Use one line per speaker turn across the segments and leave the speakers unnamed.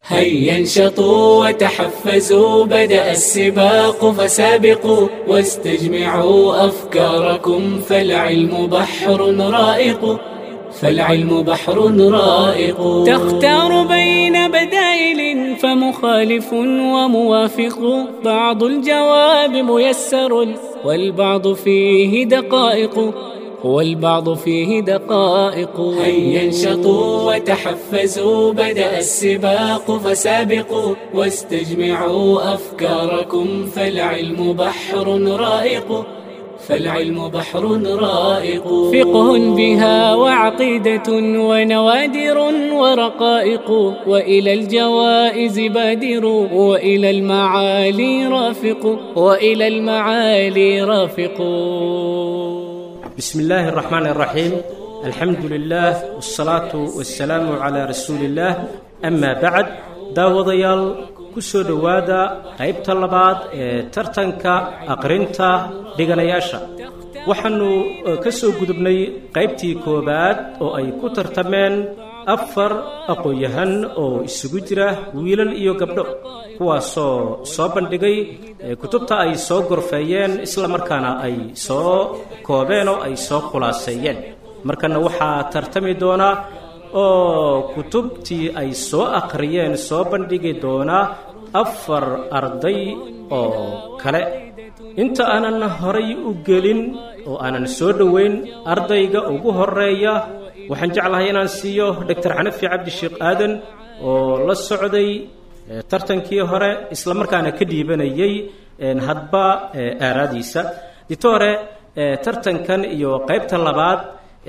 هيا انشطوا وتحفزوا بدأ السباق فسابقوا واستجمعوا أفكاركم فالعلم بحر رائق فالعلم بحر رائق تختار بين بدائل فمخالف وموافق بعض الجواب ميسر والبعض فيه دقائق والبعض فيه دقائق هيا انشطوا وتحفزوا بدأ السباق فسابقوا واستجمعوا أفكاركم فالعلم بحر رائق فالعلم بحر رائق فقه بها وعقيدة ونوادر ورقائق وإلى الجوائز بادر وإلى المعالي رافق وإلى المعالي رافق
بسم الله الرحمن الرحيم الحمد لله والصلاة والسلام على رسول الله أما بعد daawadayaal ku soo dhowaada qaybta labaad ee tartanka aqrinta dhiganayaasha waxaannu ka soo gudubnay qaybtii koowaad oo ay ku tartameen afar aqoon-yahan oo isugu jira wiilal iyo gabdho kuwaasoo soo bandhigay kutubta ay soo gorfeeyeen isla markaana ay soo koobeen oo ay soo khulaaseeyeen markana waxaa tartami doonaa oo kutubtii ay soo akhriyeen soo bandhigi doonaa afar arday oo kale inta aanan horay u gelin oo aanan soo dhoweyn ardayga ugu horeeya waxaan jeclahay inaan siiyo doctor xanafi cabdisheekh aadan oo la socday tartankii hore isla markaana ka dhiibanayay hadba aaraadiisa ditore tartankan iyo qaybta labaad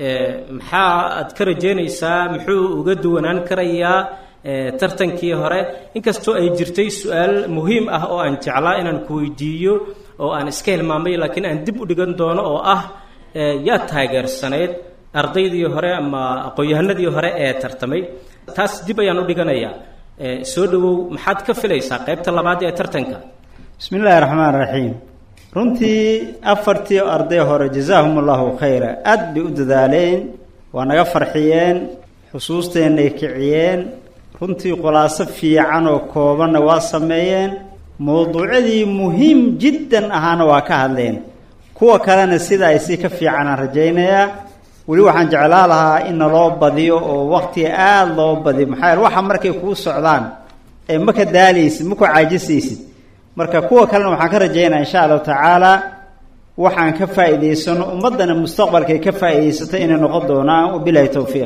maxaa aad ka rajeynaysaa muxuu uga duwanaan karayaa tartankii hore inkastoo ay jirtay su-aal muhiim ah oo aan jeclaa inaan ku weydiiyo oo aan iska hilmaamay laakiin aan dib u dhigan doono oo ah yaa taageersanayd ardaydii hore ama aqoon-yahanadii hore ee tartamay taas dib ayaan u dhiganayaa soo dhowow maxaad ka filaysaa qaybta labaad ee tartanka
bismi illaahi raxmaan raxiim runtii afartii arday hore jazaahum allahu khayra aada bay u dadaaleen waa naga farxiyeen xusuusteennay kiciyeen runtii khulaaso fiican oo koobanna waa sameeyeen mowduucyadii muhiim jiddan ahaana waa ka hadleen kuwa kalena sida ay si ka fiicanaan rajaynayaa weli waxaan jeclaa lahaa in naloo badiyo oo waktiga aada loo badiyo maxaa yaele waxa markay kuu socdaan ee ma ka daalaysid ma ku caajisaysid marka kuwa kalena waxaan ka rajaynaa insha allahu tacaala waxaan ka faa'iidaysano ummaddana mustaqbalkay ka faa'iidaysato inay noqon doonaan wabilahi towfiiq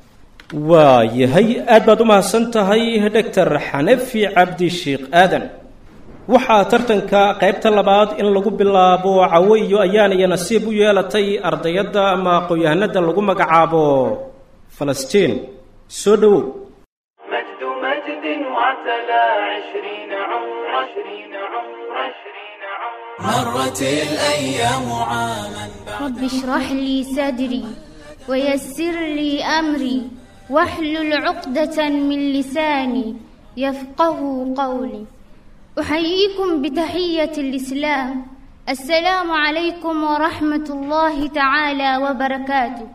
waa yahay aad baad u mahadsan tahay doctor xanafi cabdisheekh aadan waxaa tartanka qaybta labaad in lagu bilaabo cawo iyo ayaan iyo nasiib u yeelatay ardayadda ama aqoon-yahanada lagu magacaabo falastiin soo dhowow
مجد مجد وعتلى عشرين عمر عشرين عمر عشرين عمر مرت الأيام عاما
رب اشرح لي صدري ويسر لي أمري واحلل عقدة من لساني يفقه قولي أحييكم بتحية الإسلام السلام عليكم ورحمة الله تعالى وبركاته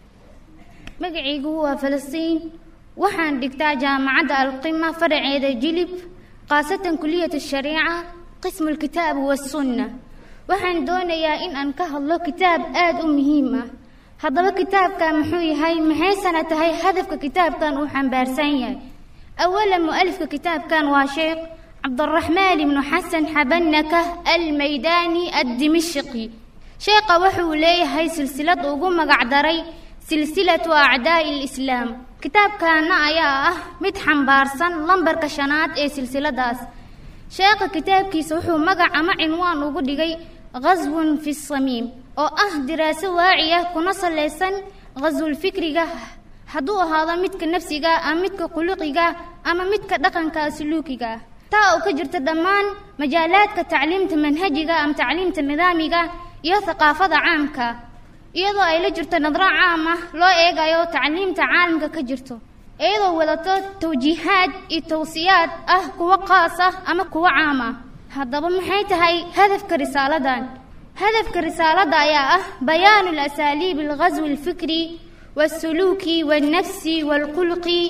magacaygu waa falastiin waxaan dhigtaa jaamacadda alqima faraceeda jilib khaasatan kuliyat shariica qismu lkitaab wasunna waxaan doonayaa in aan ka hadlo kitaab aada u muhiim ah haddaba kitaabkan muxuu yahay maxaysana tahay hadafka kitaabkan uu xambaarsan yahay awalan mu'alifka kitaabkan waa sheekh cabdiraxmaan ibnu xasan xabanaka almaydaani addimishqi sheekha wuxuu leeyahay silsilad ugu magacdaray silsilatu acdaa'i lislaam kitaabkaana ayaa ah mid xambaarsan lambarka shanaad ee silsiladaas sheekha kitaabkiisa wuxuu magac ama cinwaan ugu dhigay ghaswun fi samiim oo ah diraaso waaci ah kuna salaysan ghaswulfikriga hadduu ahaado midka nafsiga ama midka khuluqiga ama midka dhaqanka suluukiga ah taa oo ka jirta dhammaan majaalaadka tacliimta manhajiga ama tacliimta nidaamiga iyo thaqaafada caamka iyadoo ay la jirto nadro caam ah loo eegayo tacliimta caalamka ka jirto iyadoo wadato tawjiihaad iyo tawsiyaad ah kuwo qaas ah ama kuwo caam ah haddaba maxay tahay hadafka risaaladan hadafka risaalada ayaa ah bayaanu alasaaliib alghaswi alfikri waasuluuki waalnafsi waalkhulqi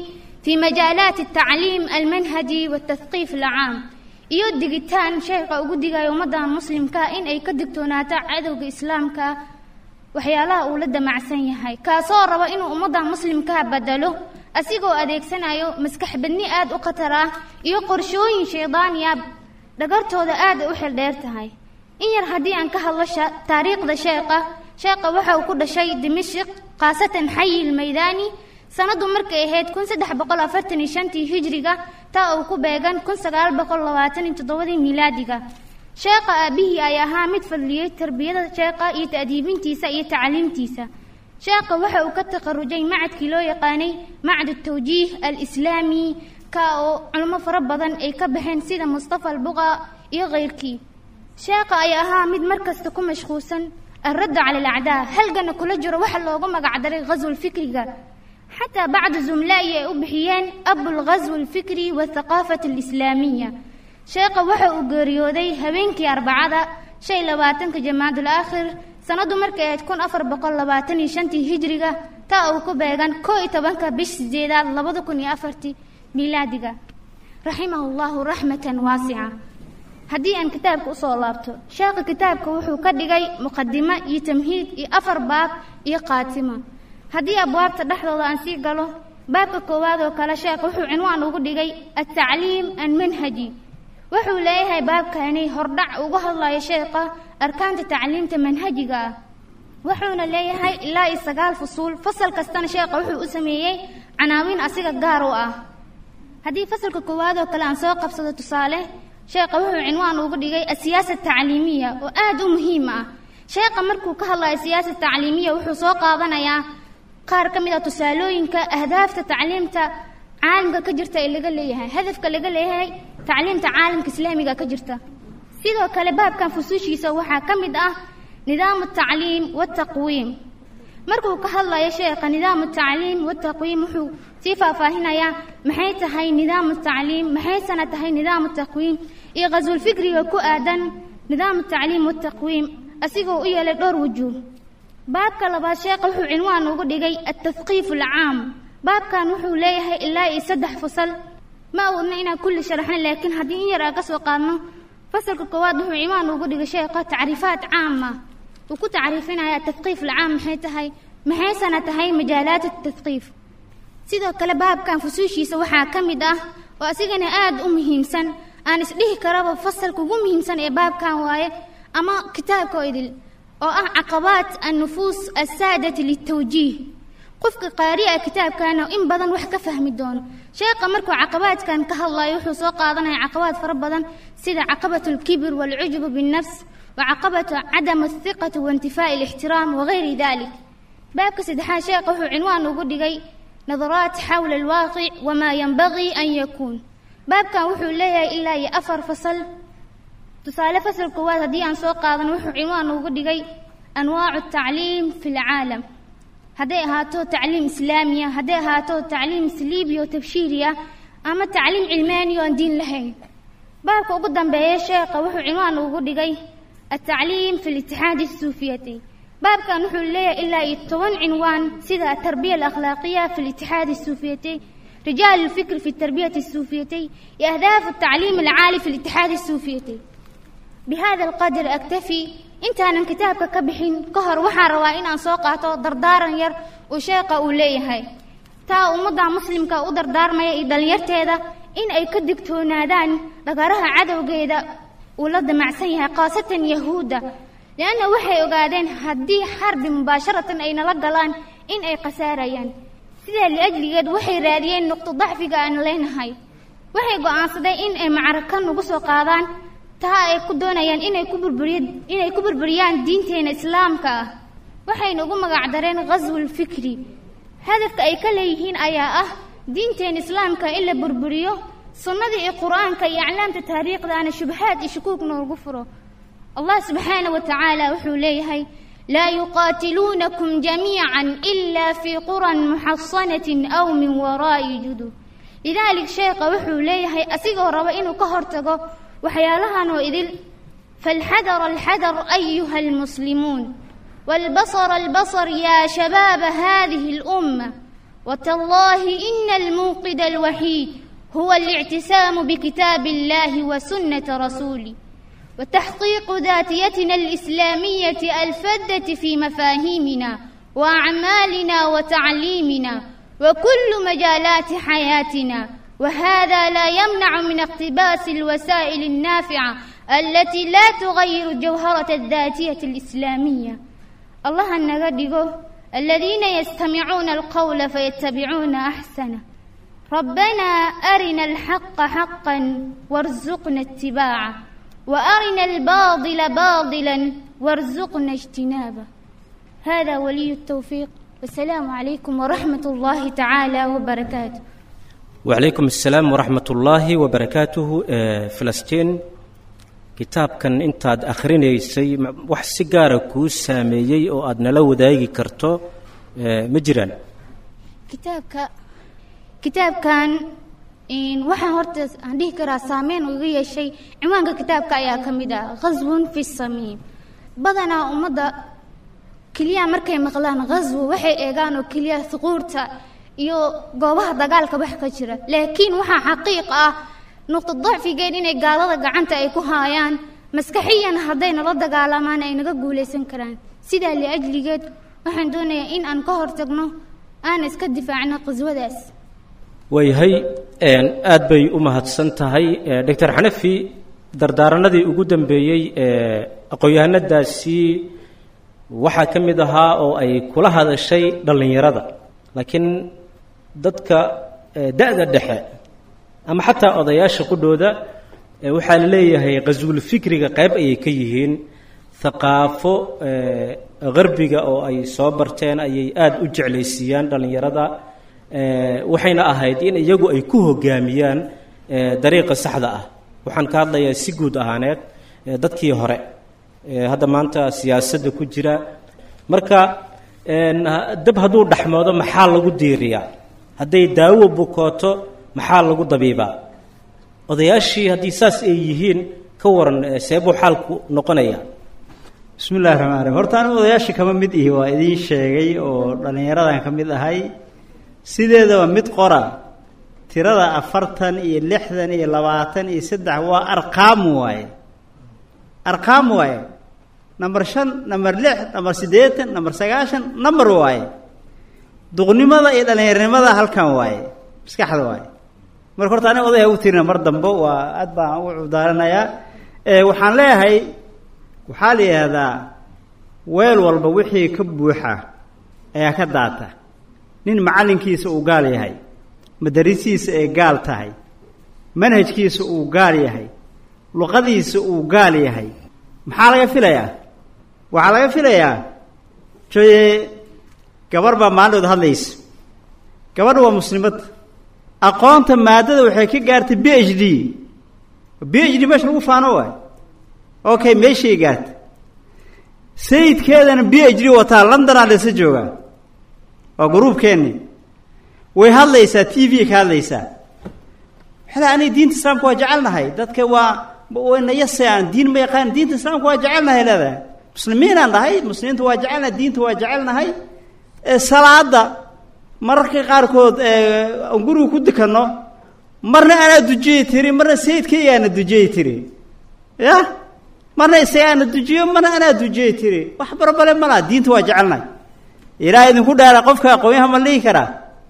في مجالات التعليم المنهجي والتثقيف العام iyo digitaan sheekha ugu digayo ummadda muslimka in ay ka digtoonaato cadowga islaamka waxyaalaha uu la damacsan yahay kaasoo raba inuu ummadda muslimka bedelo asigoo adeegsanayo maskax badni aad u khatar ah iyo qorshooyin shaydaaniya dhagartooda aad ay u xildheer tahay in yar haddii aan ka hadlo taariikhda sheekha sheekha waxa uu ku dhashay dimashik khaasatan xayi lmaydaani sanadu markay ahayd kun saddex boqol afartan iyo shantii hijriga taa uu ku beegan kun sagaal boqol labaatan iyo toddobadii miilaadiga sheekha aabihii ay ahaa mid fadliyey tarbiyada sheekha iyo ta'diibintiisa iyo tacliimtiisa sheekha waxa uu ka takharujay macadkii loo yaqaanay macad tawjiih alislaami ka oo culimo fara badan ay ka baxeen sida mustafa albuqa iyo keyrkii sheekha ay ahaa mid markasta ku mashquulsan alradda cala alacdaa halgana kula jiro waxa loogu magacdaray ghaswul fikriga xataa bacdu zumlaa'i ay u bixiyeen abulghaswi alfikri wathaqaafati alislaamiya sheekha waxa uu geeriyooday habeenkii arbacada shan iyo labaatanka jamaacadul aakhir sanadu markay ahayd kun afar boqol labaatan iyo shantii hijriga taa uu ku beegan koo iyo tobanka bish sideedaad labada kun iyo afartii miilaadiga raximahu llahu raxmatan waasica haddii aan kitaabka usoo laabto sheekha kitaabka wuxuu ka dhigay muqadimo iyo tamhiid iyo afar baab iyo khaatima haddii abwaabta dhexdooda aan sii galo baabka koowaad oo kale sheekh wuxuu cinwaan ugu dhigay altacliim almanhaji wuxuu leeyahay baabkani hordhac uga hadlayo sheekha arkaanta tacliimta manhajiga ah wuxuuna leeyahay ilaa iyo sagaal fusuul fasal kastana sheekha wuxuu u sameeyey canaawiin asiga gaar u ah haddii fasalka koowaad oo kale aan soo qabsado tusaale sheekha wuxuu cinwaan ugu dhigay asiyaasa tacliimiya oo aad u muhiim ah sheekha markuu ka hadlayo siyaasa tacliimiya wuxuu soo qaadanayaa qaar ka mid a tusaalooyinka ahdaafta tacliimta caalamka ka jirta ee laga leeyahay hadafka laga leeyahay tacliimta caalamka islaamiga ka jirta sidoo kale baabkan fusuushiisa waxaa ka mid ah nidaamu tacliim wataqwiim markuu ka hadlayo sheekha nidaamu tacliim wataqwiim wuxuu sii faahfaahinayaa maxay tahay nidaamu tacliim maxaysana tahay nidaamu taqwiim iyo qaswulfikriga ku aadan nidaamu tacliim wataqwiim asigoo u yeelay dhowr wujuuh baabka labaad sheekha wuxuu cinwaan ugu dhigay altahqiif alcaam baabkan wuxuu leeyahay ilaa iyo saddex fasal ma awoodna inaan kulli sharaxna laakiin haddii in yar aan ka soo qaadno fasalka koowaad wuxuu cinwaan ugu dhigay sheekha tacriifaat caama uu ku tacriifinaya atahqiif alcaam maxay tahay maxaysana tahay majaalaat atahqiif sidoo kale baabkan fusuushiisa waxaa ka mid ah oo asigana aad u muhiimsan aan isdhihi karaba fasalka ugu muhiimsan ee baabkan waaye ama kitaabka oo idil oo ah caqabaat annufuus assaadati litawjiih qofka qaari'a kitaabkana in badan wax ka fahmi doono sheekha markuu caqabaadkan ka hadlayo wuxuu soo qaadanaya caqabaad fara badan sida caqabatu alkibir waalcujubu binnafs wa caqabatu cadam athiqati waintifaa'i alixtiraam wagayri dalik baabka saddexaad sheekha wuxuu cinwaan ugu dhigay nadaraat xawla alwaaqic wamaa yanbagii an yakuun baabkan wuxuu leeyahay ilaa iyo afar fasal tusaale fasal koowaad haddii aan soo qaadan wuxuu cinwaan ugu dhigay anwaacu tacliim fi lcaalam hadday ahaato tacliim islaamiya hadday ahaato tacliim sliibi oo tabshiiriya ama tacliim cilmaani oo aan diin lahayn baabka ugu dambeeya sheekha wuxuu cinwaan ugu dhigay altacliim fi litixaadi asuufiyati baabkan wuxuu leeyahay ilaa iyo toban cinwaan sida atarbiya alakhlaaqiya fi litixaadi asuufiyati رجال الفكر في التربية السوفيتي أهداف التعليم العالي في الاتحاد السوفيتي بهذا القدر أكتفي intaanan kitaabka ka bixin ka hor waxaan rabaa inaan soo qaato dardaaran yar uu sheeqa uu leeyahay taa ummadda muslimka u dardaarmaya iyo dhallinyarteeda in ay ka digtoonaadaan dhagaraha cadowgeeda uu la damacsan yahay khaasatan yahuudda lianna waxay ogaadeen haddii xarbi mubaasharatan ay nala galaan in ay khasaarayaan sidaa liajligeed waxay raadiyeen nuqdo dacfiga aan leenahay waxay go'aansadeen in ay macraka nagu soo qaadaan taa ay ku doonayaan inay ku burburiy inay ku burburiyaan diinteena islaamka ah waxayna ugu magacdareen ghaswul fikri hadafka ay ka leeyihiin ayaa ah diinteena islaamka in la burburiyo sunnada iyo qur-aanka iyo aclaamta taariikhdaana shubahaad iyo shukuuk noogu furo allah subxaana wa tacaala wuxuu leeyahay laa yuqaatiluunakum jamiican ilaa fii quran muxasanatin aw min waraa'i judub lidaalik sheekha wuxuu leeyahay asigoo raba inuu ka hortago waxyaalahan oo idil falxadar alxadar ayuha almuslimuun waalbasar albasar yaa shabaaba hadihi alumma وتالله إن الموقد الوحيد هو الاعتسام بكتاب الله وسنة رسوله وتحقيق ذاتيتنا الإسلامية الفذة في مفاهيمنا وأعمالنا وتعليمنا وكل مجالات حياتنا وهذا لا يمنع من اقتباس الوسائل النافعة التي لا تغير جوهرة الذاتية الإسلامية الله النغدقه الذين يستمعون القول فيتبعون أحسنه ربنا أرنا الحق حقا وارزقنا اتباعه وأرنا الباطل باطلا وارزقنا اجتنابه هذا ولي التوفيق والسلام عليكم ورحمة الله تعالى وبركاته
وعليكم السلام ورحمة الله وبركاته آه، فلسطين kitaabkan intaad akhrinaysay ma- wax si gaara kuu saameeyey oo aad nala wadaagi karto eh, ma jiraan
kitaabka kitaabkan in waxaan horta aan dhihi karaa saameyn uga yeeshay ciwaanka kitaabka ayaa ka mid ah ghaswun fi samiim badanaa ummadda keliya markay maqlaan ghaswo waxay eegaan oo keliya huquurta iyo goobaha dagaalka wax ka jira laakiin waxaa xaqiiq ah nuqta dacfigeed inay gaalada gacanta ay ku haayaan maskaxiyan hadday nala dagaalamaan ay naga guulaysan karaan sidaa liajligeed waxaan doonayaa in aan ka hortagno aan iska difaacno qaswadaas
waayahay een, aad bay u mahadsan tahay Eh, doctor xanafi dardaaranadii ugu dambeeyey ee aqoon-yahanadaasi waxaa ka mid ahaa oo ay kula hadashay dhallinyarada laakiin dadka eh, da-da dhexe ama xataa odayaasha qudhooda eh, waxaa la leeyahay qaswul fikriga qayb ayay ka yihiin thaqaafo eh, qarbiga oo ay soo barteen ayay aada u jeclaysiiyaan dhallinyarada Eh, waxayna ahayd in iyagu ay ku hogaamiyaan eh, dariiqa saxda ah waxaan ka hadlayaa si guud ahaaneed eh, dadkii hore eh, hadda maanta siyaasadda ku jira marka een, ha- dab hadduu dhexmoodo maxaa lagu diiriyaa hadday daawo bukooto maxaa lagu dabiibaa odayaashii haddii saas ay yihiin ka waran eh, seebuu xaalku noqonaya
bismi illahi raxmaan raxiim horta anigu odayaasha kama mid ihi waa idiin sheegay oo dhallinyaradan ka mid ahay sideedaba mid qora tirada afartan iyo lixdan iyo labaatan iyo saddex waa arqaam waaye arqaam waaye namber shan namber lix namber siddeetan namber sagaashan namber waaye duqnimada iyo dhallinyarnimada halkan waaye maskaxda waaye marka horta aniga odaya u tirina mar dambo waa aad baan u cudaalanayaa ee waxaan leeyahay waxaa la yidhaahdaa weel walba wixii ka buuxa ayaa ka daata nin macallinkiisa uu gaal yahay madarisiisa ay gaal tahay manhajkiisa uu gaal yahay luqadiisa uu gaal yahay maxaa laga filayaa waxaa laga filayaa joye gabarh baa maalinood hadlaysa gabadha waa muslimad aqoonta maadada waxay ka gaartay b h d b h d meesha lagu faano waay okay meeshay gaartay sayidkeedana b h d wataa londonaa laysa joogaa waa gruubkeenni way hadlaysaa t v ka hadlaysaa waxay aniga diinta islaamka waa jecelnahay dadka waa wayna yasayaan diin ma yaqaan diinta islaamka waa jecelnahay leedahay muslimiinaan nahay muslimiinta waa jecelnahay diinta waa jecelnahay ee salaada mararka qaarkood aan guriga ku dukanno marna anaa dujiyey tiri marna sayidkaygaana dujiyey tiri ya marna isagaana dujiyo marna anaa dujiyey tiri wax barbale ma laha diinta waa jecelnahay ilaah idinku dhaara qofka aqoonyaha ma lihi karaa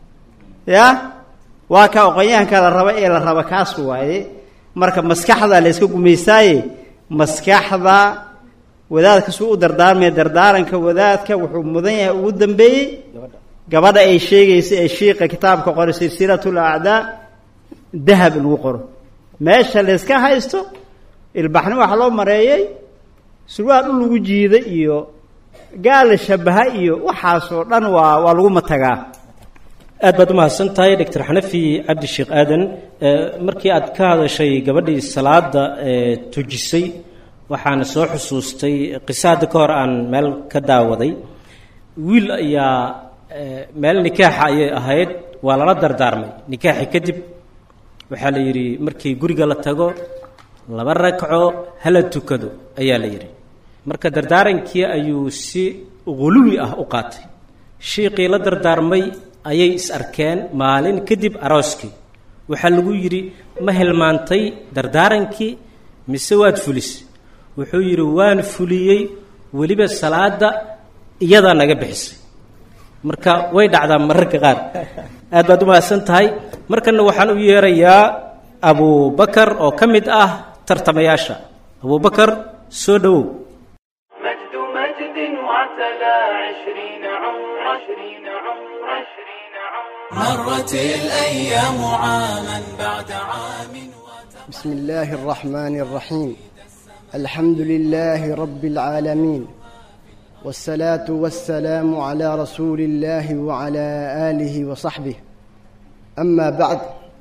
ya waa ka aqoonyahanka la raba ee la raba kaas waaye marka maskaxda la yska gumaystaaye maskaxda wadaadka suu u dardaarmaya dardaaranka wadaadka wuxuu mudan yahay ugu dambeeyey gabadha ay sheegaysa ee shiiqa kitaabka qore silsilatul acdaa dahab in lagu qoro meesha layska haysto ilbaxni waxa loo mareeyey surwaal dhul lagu jiida iyo gaal la shabaha iyo waxaasoo dhan waa waa lagu matagaa
aad baad u mahadsan tahay doctor xanafi cabdi sheekh aadan markii aad ka hadashay gabadhii salaada tujisay waxaana soo xusuustay qiso hadda ka hor aan meel ka daawaday wiil ayaa meel nikaaxa ayay ahayd waa lala dardaarmay nikaaxi kadib waxaa la yidhi markii guriga la tago laba ragco hala tukado ayaa la yidhi marka dardaarankii ayuu si quluwi ah u qaatay shiiqii la dardaarmay ayay is arkeen maalin kadib arooskii waxaa lagu yidhi ma hilmaantay dardaarankii mise waad fulis wuxuu yidhi waan fuliyey weliba salaada iyadaa naga bixisay marka way dhacdaa mararka qaar aad baad u mahadsan tahay markana waxaan u yeerayaa abubakar oo ka mid ah tartamayaasha abubakar soo dhowow
مجد مجد وعتلى عشرين عمر عشرين عمر عشرين عمر مرت الأيام عاما بعد عام
بسم الله الرحمن الرحيم الحمد لله رب العالمين والصلاة والسلام على رسول الله وعلى آله وصحبه أما بعد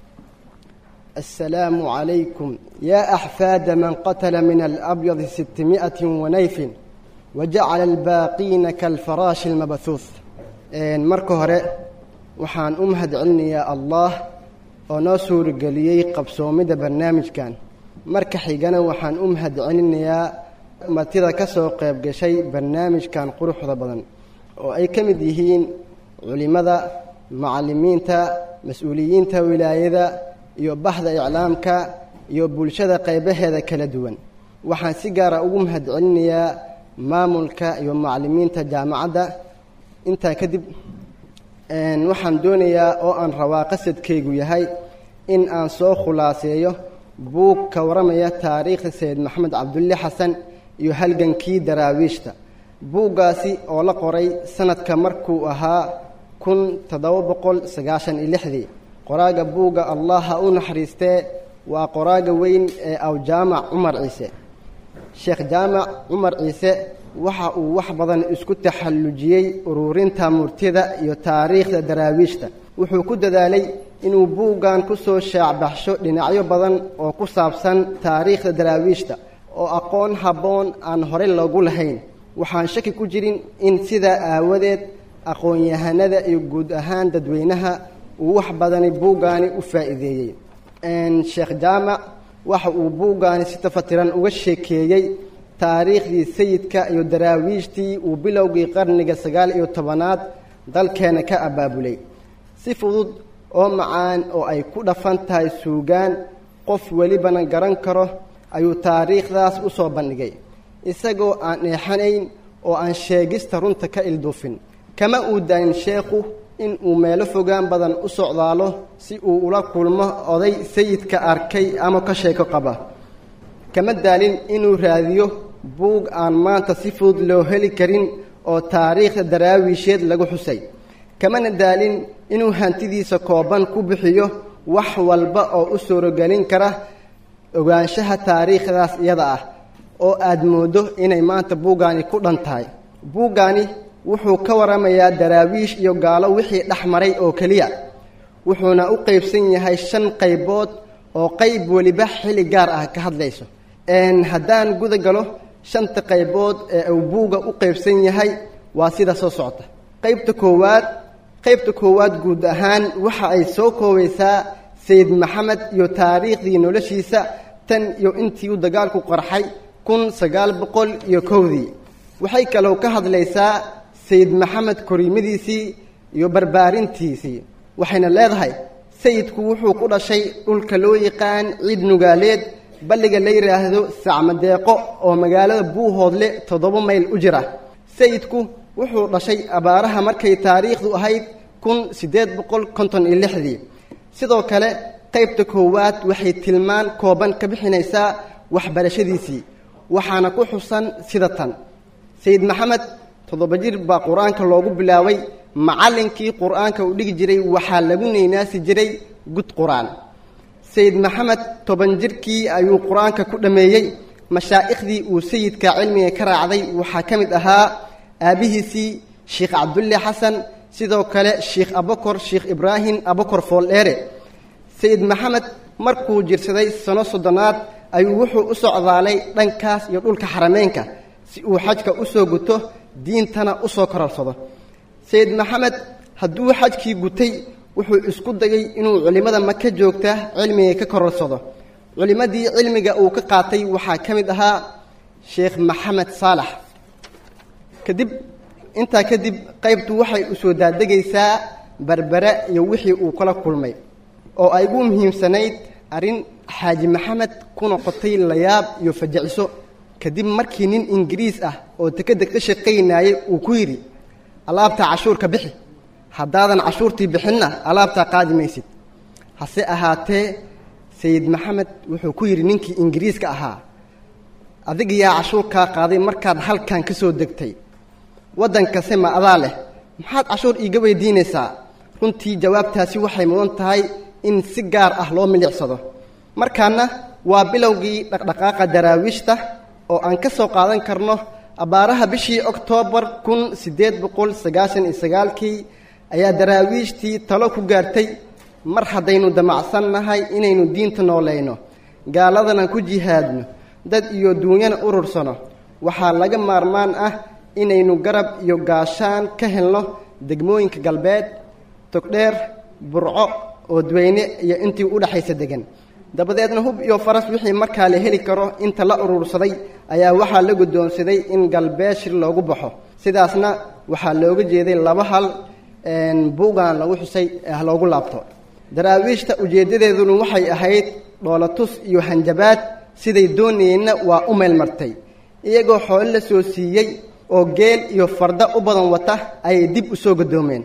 السلام عليكم يا أحفاد من قتل من الأبيض ستمائة ونيف وجعل الباقين كالفراش المبثوث إن مركو هرئ وحان أمهد علني يا الله ونصور قليي قبسومد برنامج كان marka xigana waxaan u mahadcelinayaa martida ka soo qayb gashay barnaamijkan quruxda badan oo ay ka mid yihiin culimmada macallimiinta mas-uuliyiinta wilaayada iyo bahda iclaamka iyo bulshada qaybaheeda kala duwan waxaan si gaara ugu mahadcelinayaa maamulka iyo macallimiinta jaamacadda intaa kadib waxaan doonayaa oo aan rabaa qasadkaygu yahay in aan soo khulaaseeyo buug ka waramaya taariikhda sayid maxamed cabdulle xasan iyo halgankii daraawiishta buuggaasi oo la qoray sanadka markuu ahaa kun toddoba boqol sagaashan iyo lixdii qoraaga buugga allah ha u naxariistee waa qoraaga weyn ee awjaamac cumar ciise sheekh jaamac cumar ciise waxa uu wax badan isku taxallujiyey ururinta murtida iyo taariikhda daraawiishta wuxuu ku dadaalay inuu buuggan ku soo shaacbaxsho dhinacyo badan oo ku saabsan taariikhda daraawiishta oo aqoon habboon aan horey loogu lahayn waxaan shaki ku jirin in sidaa aawadeed aqoon-yahanada iyo guud ahaan dadweynaha uu wax badani buuggaani u faa'iideeyey sheekh jaamac waxa uu buuggaani si tafatiran uga sheekeeyey taariikhdii sayidka iyo daraawiishtii uu bilowgii qarniga sagaal iyo tobanaad dalkeena ka abaabulay si fudud oo macaan oo ay ku dhafan tahay suugaan qof welibana garan karo ayuu taariikhdaas u soo bandhigay isagoo aan eexanayn oo aan sheegista runta ka ilduufin kama uu daanin sheekhu in uu meelo fogaan badan u socdaalo si uu ula kulmo oday sayidka arkay ama ka sheeko qaba kama daalin inuu raadiyo buug aan maanta si fudud loo heli karin oo taariikhda daraawiisheed lagu xusay kamana daalin inuu hantidiisa kooban ku bixiyo wax walba oo u suurogelin kara ogaanshaha taariikhdaas iyada ah oo aad mooddo inay maanta buuggaani ku dhan tahay buuggaani wuxuu ka waramayaa daraawiish iyo gaalo wixii dhex maray oo keliya wuxuuna u qaybsan yahay shan qaybood oo qayb weliba xilli gaar ah ka hadlayso haddaan guda galo shanta qaybood ee uu buugga u qaybsan yahay waa sida soo socota qaybta koowaad qaybta koowaad guud ahaan waxa ay soo koobaysaa sayid maxamed iyo taariikhdii noloshiisa tan iyo intii uu dagaalku qarxay kun sagaal boqol iyo kowdii waxay kaloo ka hadlaysaa sayid maxamed koriimadiisii iyo barbaarintiisii waxayna leedahay sayidku wuxuu ku dhashay dhulka loo yaqaan ciid nugaaleed balliga la yidhaahdo sacmadeeqo oo magaalada buuhoodle toddoba mayl u jira sayidku wuxuu dhashay abaaraha markay taariikhdu ahayd kun siddeed boqol konton iyo lixdii sidoo kale qaybta koowaad waxay tilmaan kooban ka bixinaysaa waxbarashadiisii waxaana ku xusan sida tan sayid maxamed toddoba jir baa qur-aanka loogu bilaabay macallinkii qur-aanka uu dhigi jiray waxaa lagu neynaasi jiray gud qur-aan sayid maxamed toban jirkii ayuu qur-aanka ku dhammeeyey mashaaikhdii uu sayidka cilmiga ka raacday waxaa ka mid ahaa aabbihiisii sheikh cabdulle xasan sidoo kale sheikh abakor sheikh ibraahim abakor fooldheere sayid maxamed markuu jirsaday sano soddonaad ayuu wuxuu u socdaalay dhankaas iyo dhulka xarameynka si uu xajka u soo guto diintana u soo kororsado sayid maxamed hadduu xajkii gutay wuxuu isku dayay inuu culimmada maka joogta cilmiga ka kororsado culimmadii cilmiga uu ka qaatay waxaa ka mid ahaa sheekh maxamed saalax kadib intaa kadib qaybtu waxay u soo daadegaysaa berbere iyo wixii uu kala kulmay oo ay ugu muhiimsanayd arrin xaaji maxamed ku noqotay layaab iyo fajiciso kadib markii nin ingiriis ah oo dekedda ka shaqaynayay uu ku yidhi alaabtaa cashuurka bixi haddaadan cashuurtii bixinna alaabtaa qaadi maysid hase ahaatee sayid maxamed wuxuu ku yidhi ninkii ingiriiska ahaa adiga yaa cashuurkaa qaaday markaad halkan ka soo degtay waddankase ma adaa leh maxaad cashuur iiga weydiinaysaa runtii jawaabtaasi waxay mudan tahay in si gaar ah loo milicsado markaana waa bilowgii dhaqdhaqaaqa daraawiishta oo aan ka soo qaadan karno abbaaraha bishii oktoobar kun siddeed boqol sagaashan iyo sagaalkii ayaa daraawiishtii talo ku gaartay mar haddaynu damacsan nahay inaynu diinta noolayno gaaladana ku jihaadno dad iyo duunyana urursano waxaa laga maarmaan ah inaynu garab iyo gaashaan ka helno degmooyinka galbeed togdheer burco oodweyne iyo intii u dhexaysa degan dabadeedna hub iyo faras wixii markaa la heli karo inta la urursaday ayaa waxaa la guddoonsaday in galbeed shir loogu baxo sidaasna waxaa looga jeeday laba hal buugan lagu xusay ah loogu laabto daraawiishta ujeeddadeeduna waxay ahayd dhoolatus iyo hanjabaad siday doonayeenna waa u meelmartay iyagoo xoolo la soo siiyey oo geel iyo farda u badan wata ayay dib u soo gadoomeen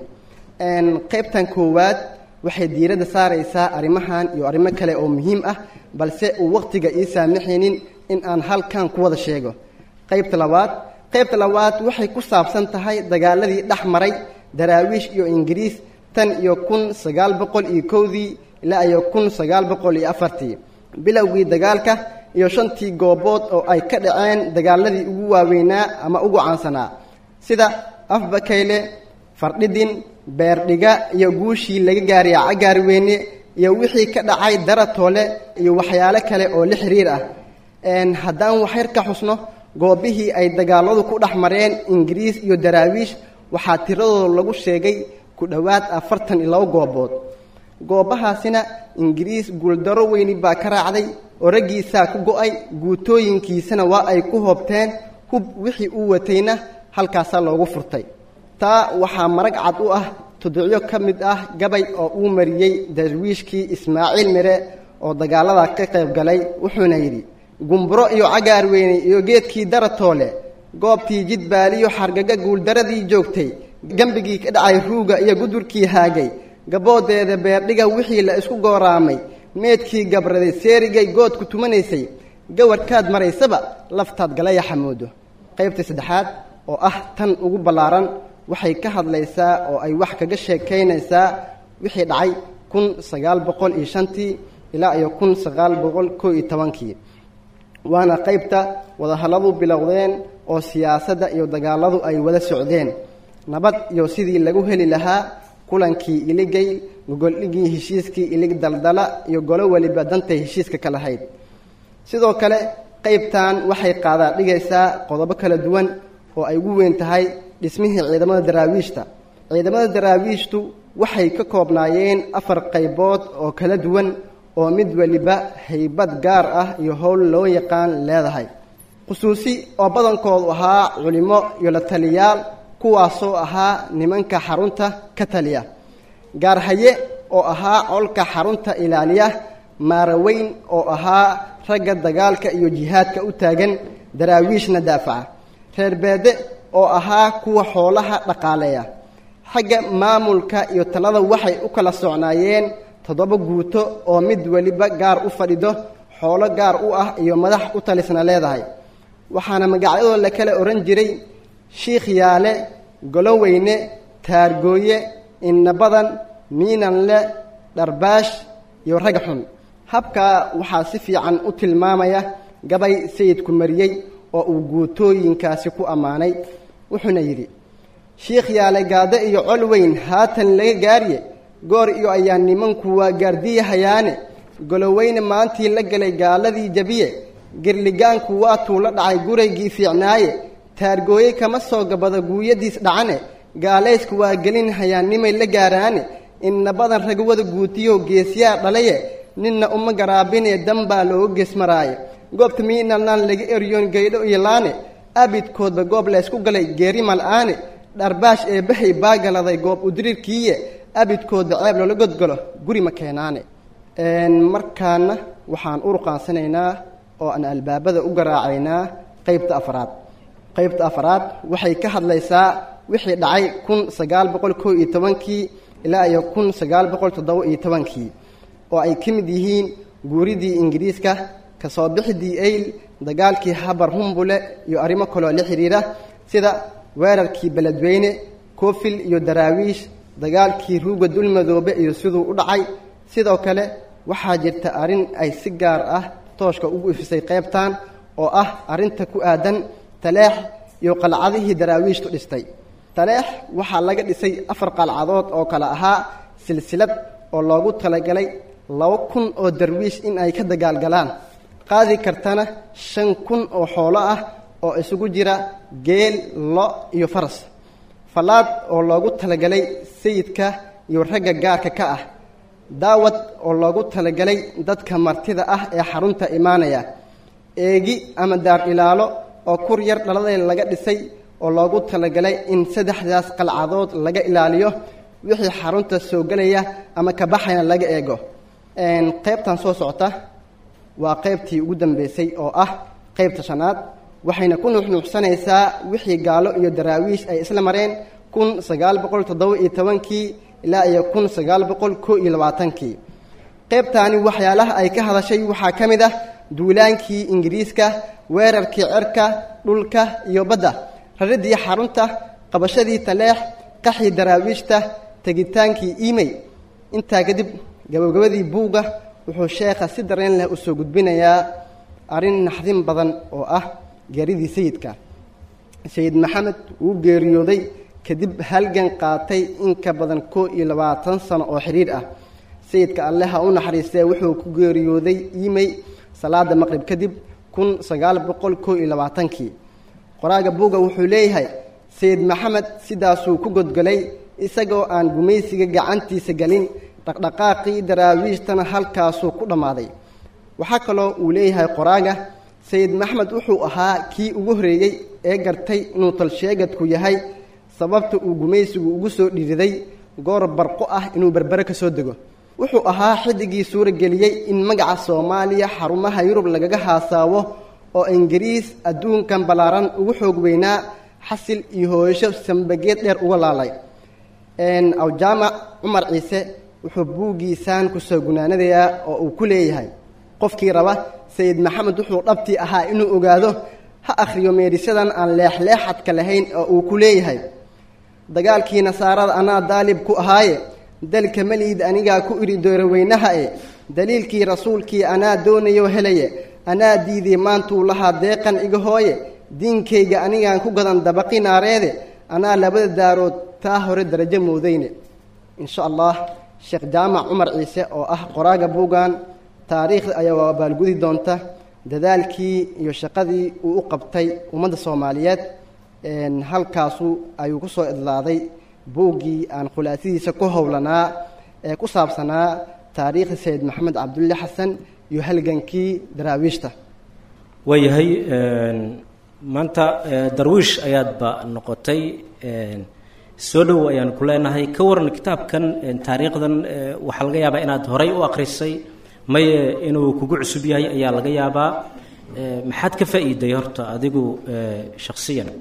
qaybtan koowaad waxay diiradda saaraysaa arrimahan iyo arrimo kale oo muhiim ah balse uu wakhtiga ii saamaxaynin in aan halkan ku wada sheego qaybta labaad qaybta labaad waxay ku saabsan tahay dagaaladii dhex maray daraawiish iyo ingiriis tan iyo kun sagaal boqol iyo kowdii ilaa iyo kun sagaal boqol iyo afartii bilowgii dagaalka iyo shantii goobood oo ay ka dhaceen dagaaladii ugu waaweynaa ama ugu caansanaa sida afbakayle fardhidin beerdhiga iyo guushii laga gaaray cagaarweyne iyo wixii ka dhacay daratoole iyo waxyaalo kale oo la xiriir ah haddaan waxyar ka xusno goobihii ay dagaaladu ku dhex mareen ingiriis iyo daraawiish waxaa tiradooda lagu sheegay ku dhowaad afartan iyo labo goobood goobahaasina ingiriis guuldaro weyni baa ka raacday oo raggiisaa ku go-ay guutooyinkiisana waa ay ku hoobteen hub wixii uu watayna halkaasaa loogu furtay taa waxaa marag cad u ah tudicyo ka mid ah gabay oo uu mariyey darwiishkii ismaaciil mire oo dagaallada ka qayb galay wuxuuna yidhi gumburo iyo cagaar weyne iyo geedkii daratoole goobtii jidbaaliyo xargaga guuldaradii joogtay gembigii ka dhacay ruuga iyo gudurkii haagay gaboodeeda beerdhiga wixii la isku gooraamay meedkii gabraday seerigay goodku tumanaysay gawarkaad maraysaba laftaad galaya xamoodo qaybta saddexaad oo ah tan ugu ballaaran waxay ka hadlaysaa oo ay wax kaga sheekaynaysaa wixii dhacay kun sagaal boqol iyo shantii ilaa iyo kun sagaal boqol koo iyo tobankii waana qaybta wadahalladu bilowdeen oo siyaasadda iyo dagaaladu ay wada socdeen nabad iyo sidii lagu heli lahaa kulankii iligay gogoldhigii heshiiskii ilig daldala iyo golo weliba dantay heshiiska ka lahayd sidoo kale qaybtan waxay qaadaa dhigaysaa qodobo kala duwan oo ay ugu weyn tahay dhismihii ciidamada daraawiishta ciidamada daraawiishtu waxay ka koobnaayeen afar qaybood oo kala duwan oo mid weliba haybad gaar ah iyo howl loo yaqaan leedahay khusuusi oo badankoodu ahaa culimo iyo la taliyaal kuwaasoo ahaa nimanka xarunta ka taliya gaarhaye oo ahaa colka xarunta ilaaliya maaraweyn oo ahaa ragga dagaalka iyo jihaadka u taagan daraawiishna daafaca reer beede oo ahaa kuwa xoolaha dhaqaaleeya xagga maamulka iyo talada waxay u kala socnaayeen toddoba guuto oo mid weliba gaar u fadhido xoolo gaar u ah iyo madax u talisna leedahay waxaana magacyadoo la kala odhan jiray shiikh yaale goloweyne taargooye innabadan miinanle dharbaash iyo rag xun habkaa waxaa si fiican u tilmaamaya gabay sayidku mariyey oo uu guutooyinkaasi ku ammaanay wuxuuna yidhi shiikh yaale gaado iyo col weyn haatan laga gaarye goor iyo ayaa nimanku waa gaardiyahayaane goloweyne maantii la galay gaaladii jabiye girligaanku waatuu la dhacay guraygii fiicnaaye taargooye kama soo gabado guuyadiis dhacane gaalaysku waa gelin hayaannimay la gaaraane innabadan ragwada guutiyo geesyaa dhalaye ninna uma garaabinee danbaa looga geesmaraaye goobta miinalnaan laga eryoon gaydho iyo laane abidkoodba goob laysku galay geeri mal'aane dharbaash ee bahay baagaladay goob udiriirkiiye abidkooda ceeb loola godgalo guri ma keenaane markaana waxaan u ruqaansanaynaa oo aan albaabada u garaacaynaa qeybta afraad qeybta afraad waxay ka hadlaysaa wixii dhacay kun sagaal boqol koo iyo tobankii ilaa iyo kun sagaal boqol toddoba iyo tobankii oo ay ka mid yihiin guuridii ingiriiska kasoo bixidii ayl dagaalkii habar humbule iyo arrimo kaloo la xidhiira sida weerarkii beledweyne koofil iyo daraawiish dagaalkii ruuga dulmadoobe iyo siduu u dhacay sidoo kale waxaa jirta arrin ay si gaar ah tooshka ugu ifisay qaybtan oo ah arrinta ku aadan taleex iyo qalcadihii daraawiishtu dhistay taleex waxaa laga dhisay afar qalcadood oo kale ahaa silsilad oo loogu talagalay laba kun oo darwiish in ay ka dagaalgalaan qaadi kartana shan kun oo xoolo ah oo isugu jira geel lo iyo faras fallaad oo loogu talagalay sayidka iyo ragga gaarka ka ah daawad oo loogu talagalay dadka martida ah ee xarunta imaanaya eegi ama daar ilaalo oo kur yar dhaladeed laga dhisay oo loogu talagalay in saddexdaas qalcadood laga ilaaliyo wixii xarunta soo gelaya ama ka baxayna laga eego qaybtan soo socota waa qaybtii ugu dambeysay oo ah qaybta shanaad waxayna ku nuuxnuuxsanaysaa wixii gaalo iyo daraawiish ay isla mareen kun sagaal boqol toddoba iyo tobankii ilaa iyo kun sagaal boqol koo iyo labaatankii qaybtaani waxyaalaha ay ka hadashay waxaa ka mid ah duulaankii ingiriiska weerarkii cerka dhulka iyo badda raridii xarunta qabashadii taleex qaxii daraawiishta tegitaankii imey intaa kadib gabagabadii buugga wuxuu sheekha si dareen leh u soo gudbinayaa arrin naxdin badan oo ah geeridii sayidka sayid maxamed wuu geeriyooday kadib halgan qaatay in ka badan koo iyo labaatan sano oo xidhiir ah sayidka alle ha u naxariistee wuxuu ku geeriyooday imey salaada maqrib kadib kun sagaal boqol koo iyo labaatankii qoraaga buugga wuxuu leeyahay sayid maxamed sidaasuu ku godgolay isagoo aan gumaysiga gacantiisa gelin dhaqdhaqaaqii daraawiishtana halkaasuu ku dhammaaday waxaa kaloo uu leeyahay qoraaga sayid maxmed wuxuu ahaa kii ugu horreeyey ee gartay inuu talsheegadku yahay sababta uu gumaysigu ugu soo dhiiriday goor barqo ah inuu berbere ka soo dego wuxuu ahaa xiddigii suurageliyey in magaca soomaaliya xarumaha yurub lagaga haasaawo oo ingiriis adduunkan ballaaran ugu xoog weynaa xasil iyo hooyasho sambageed dheer uga laalay awjaamac cumar ciise wuxuu buuggiisaan ku soo gunaanadayaa oo uu ku leeyahay qofkii raba sayid maxamed wuxuu dhabtii ahaa inuu ogaado ha akhriyo meedhisyadan aan leexleexadka lahayn oo uu ku leeyahay dagaalkii nasaarada anaa daalib ku ahaaye dalka meliid anigaa ku idhi dooroweynaha e daliilkii rasuulkii anaa doonayo helaye anaa diiday maantuu lahaa deeqan iga hooye diinkayga anigaan ku gadan dabaqi naareede anaa labada daarood taa hore darajo moodayne insha allah sheekh jaamac cumar ciise oo ah qoraaga buuggan taariikhda ayaa abaalgudi doonta dadaalkii iyo shaqadii uu u qabtay ummadda soomaaliyeed halkaasu ayuu ku soo idlaaday buuggii aan khulaasadiisa ku howlanaa ee ku saabsanaa taariikhda sayid maxamed cabdulle xasan iyo halgankii daraawiishta
waayahay maanta darwiish ayaadba noqotay soo dhow ayaan ku leenahay ka waran kitaabkan taariikhdan waxaa laga yaabaa inaad horay u akrisay maye inuu kugu cusub yahay ayaa laga yaabaa maxaad ka faa'iiday horta adigu shakhsiyan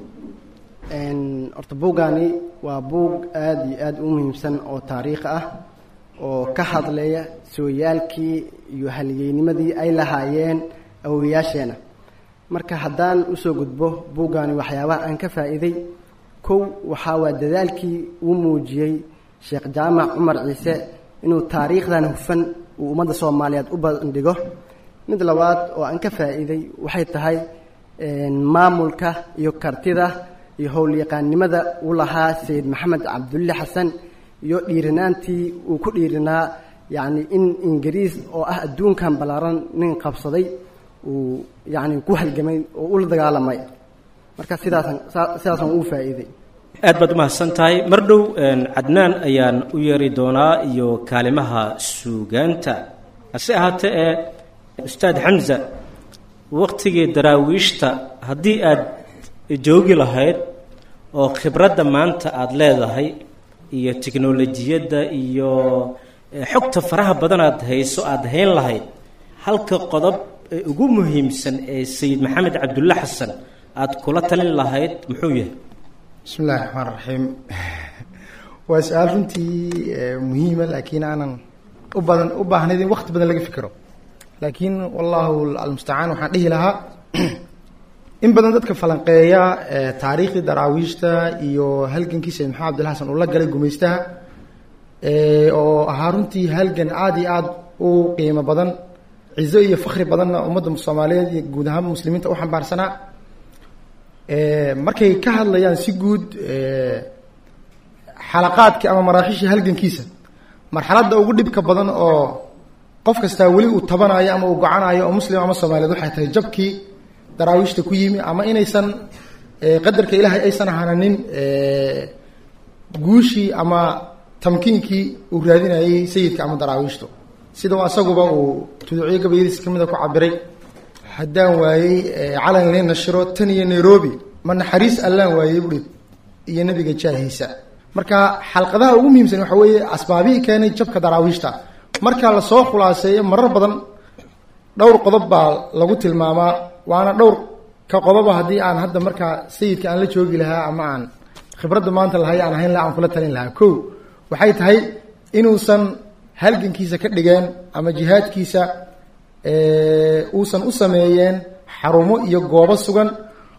horta buuggaani waa buug aada iyo aada u muhiimsan oo taariikh ah oo ka hadlaya sooyaalkii iyo haliyeynimadii ay lahaayeen awowayaasheena marka haddaan usoo gudbo buuggaani waxyaabaha aan ka faa'iiday kow waxaa waa dadaalkii uu muujiyey sheekh jaamac cumar ciise inuu taariikhdan hufan uu ummadda soomaaliyeed u bandhigo mid labaad oo aan ka faa'iiday waxay tahay maamulka iyo kartida iyo howlyaqaannimada uu lahaa sayid maxamed cabdulle xasan iyo dhiirinaantii uu ku dhiirinaa yacni in ingiriis oo ah adduunkan ballaaran nin qabsaday uu yacni ku halgamay oo ula dagaalamay marka sidaasan sidaasaan uu faa'iiday
aad baad umahadsan tahay mar dhow cadnaan ayaan u yeeri doonaa iyo kaalimaha suugaanta hase ahaatee ee ustaad xamza waktigii daraawiishta haddii aad joogi lahayd oo khibradda maanta aada leedahay iyo tiknolojiyadda iyo xogta faraha badan aad hayso aada hayn lahayd halka qodob ee ugu muhiimsan ee sayid maxamed cabdulle xasan aada kula talin lahayd muxuu yahay
bismi illahi raxmaan raxiim waa su-aal runtii muhiima laakiin aanan u badan u baahnayd in wakti badan laga fikiro laakiin wallahu almustacaan waxaan dhihi lahaa in badan dadka falanqeeya taariikhdii daraawiishta iyo halgankii sayid maxamed abdilla xasan uu la galay gumaystaha oo ahaa runtii halgan aada iyo aada u qiimo badan cizo iyo fakri badanna ummadda soomaaliyeed iyo guud ahaan muslimiinta u xambaarsanaa markay ka hadlayaan si guud xalaqaadkii ama maraaxiishii halgankiisa marxaladda ugu dhibka badan oo qof kastaa weli uu tabanayo ama uu gocanayo oo muslim ama soomaaliyeed waxay tahay jabkii daraawiishta ku yimi ama inaysan qadarka ilaahay aysan ahananin guushii ama tamkiinkii uu raadinayay sayidka ama daraawiishtu sida asaguba uu tuduucyo gabayadiisa kamida ku cabiray haddaan waayey calan lee nashiro tan iyo nairobi ma naxariis allaan waayey buhi iyo nabiga jaahiisa marka xalqadaha ugu muhiimsan waxa weeye asbaabihii keenay jabka daraawiishta marka lasoo khulaaseeyo marar badan dhowr qodob baa lagu tilmaamaa waana dhowr ka qodoba haddii aan hadda markaa sayidka aan la joogi lahaa ama aan khibradda maanta lahay aan ahayn laha aan kula talin lahaa ko waxay tahay inuusan halgankiisa ka dhigeen ama jihaadkiisa uusan u sameeyeen xarumo iyo goobo sugan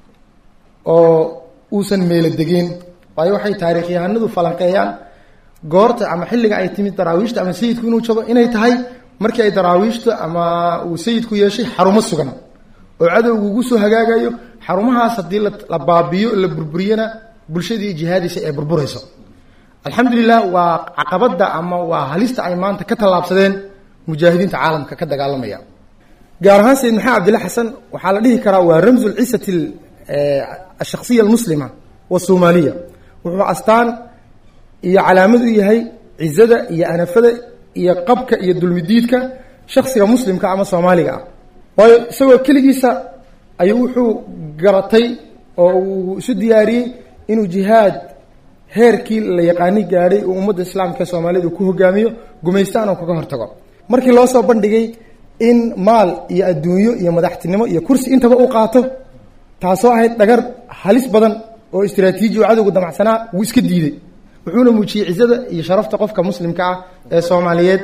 oo uusan meelo degeen waayo waxay taariikhyahanadu falanqeeyaan goorta ama xilliga ay timid daraawiishta ama sayidku inuu jabo inay tahay markii ay daraawiishta ama uu sayidku yeeshay xarumo sugan oo cadowgu ugu soo hagaagayo xarumahaas haddii la baabiyo la burburiyana bulshadii jihaadaysa ee burburayso alxamdulilah waa caqabadda ama waa halista ay maanta ka tallaabsadeen mujaahidiinta caalamka ka dagaalamaya gaar ahaan sayid maxamed abdilla xasan waxaa la dhihi karaa waa ramzu lcisati ashaksiya almuslima wasoomaaliya wuxuu astaan iyo calaamad u yahay cizada iyo anafada iyo qabka iyo dulmidiidka shaksiga muslimka ama soomaaliga ah waayo isagoo keligiisa ayuu wuxuu garatay oo uu isu diyaariyey inuu jihaad heerkii la yaqaani gaadhay uu ummadda islaamka soomaaliyed uu ku hogaamiyo gumaystaan oo kaga hortago markii loo soo bandhigay in maal iyo adduunyo iyo madaxtinimo iyo kursi intaba uu qaato taasoo ahayd dhagar halis badan oo istraatiiji oo cadowga damacsanaa wuu iska diiday wuxuuna muujiyey cizada iyo sharafta qofka muslimka ah ee soomaaliyeed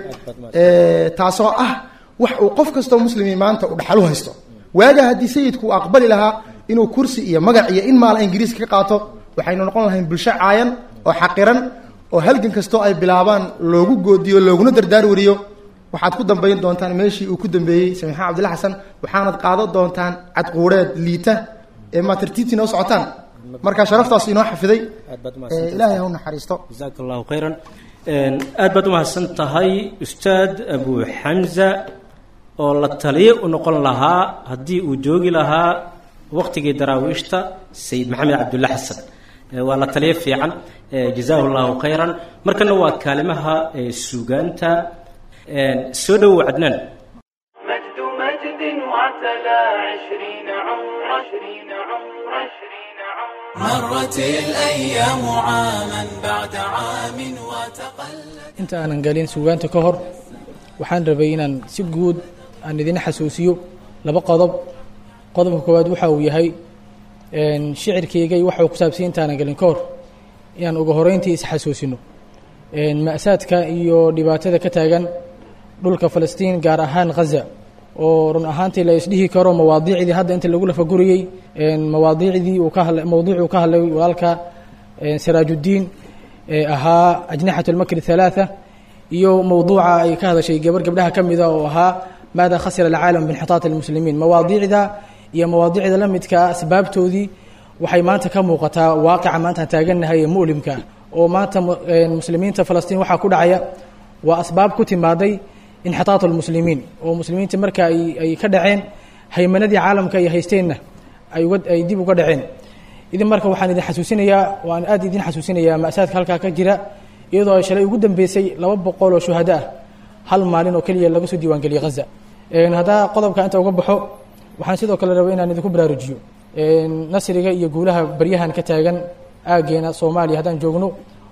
taasoo ah wax uu qof kastoo muslimi maanta uu dhaxal u haysto waagaa haddii sayidku uu aqbali lahaa inuu kursi iyo magac iyo in maala ingiriiska ka qaato waxaynu noqon lahayn bulsho caayan oo xaqiran oo halgan kastoo ay bilaabaan loogu goodiyo looguna dardaar wariyo waxaad ku dambayn doontaan meeshii uu ku dambeeyey samiixaan cabdilla xasan waxaanad qaadan doontaan cadquureed liita ee maatartiiti noo socotaan marka sharaftaas inoo xafiday ilaahay ha u naxariisto
jasaaka allahu khayran aad baad umahadsan tahay ustaad abu xamza oo la taliye u noqon lahaa haddii uu joogi lahaa waqtigii daraawiishta sayid maxamed cabdulla xasan waa la taliye fiican jazaahu llahu khayran markana waa kaalimaha suugaanta soo dhowow cadnaan
مجد مجد وعتلى عشرين عمر عشرين عمر عشرين عمر مرت الأيام عاما بعد عام وتقلت
inta aanan galin suugaanta ka hor waxaan rabay inaan si guud aan idin xasuusiyo laba qodob qodobka koowaad waxa uu yahay shicirkaygay waxa uu ku saabsay intaanan galin ka hor inaan uga horeyntii isxasuusino ma'saadka iyo dhibaatada ka taagan dhulka falastiin gaar ahaan ghaza oo run ahaantii la isdhihi karo mawaadiicdii hadda inta lagu lafaguriyey mawaadiicdii uu ka hadlay mawduucuu ka hadlay walaalka siraajuddiin ee ahaa ajnaxat lmakri halaatha iyo mawduuca ay ka hadashay gabar gabdhaha ka mida oo ahaa maada khasira alcaalam binxitaat almuslimiin mawaadiicda iyo mawaadiicda la midka asbaabtoodii waxay maanta ka muuqataa waaqica maanta aan taagannahay ee mu'limka ah oo maanta muslimiinta falastiin waxaa ku dhacaya waa asbaab ku timaaday inxitaat almuslimiin oo muslimiinta marka ay ay ka dhaceen haymanadii caalamka ay haysteenna ay uga ay dib uga dhaceen idin marka waxaan idin xasuusinayaa waan aad idin xasuusinayaa ma'saadka halkaa ka jira iyadoo ay shalay ugu dambeysay laba boqol oo shuhado ah hal maalin oo keliya laga soo diiwaangeliyey ghaza haddaa qodobka inta uga baxo waxaan sidoo kale rabay inaan idinku baraarujiyo nasriga iyo guulaha baryahan ka taagan aaggeena soomaaliya haddaan joogno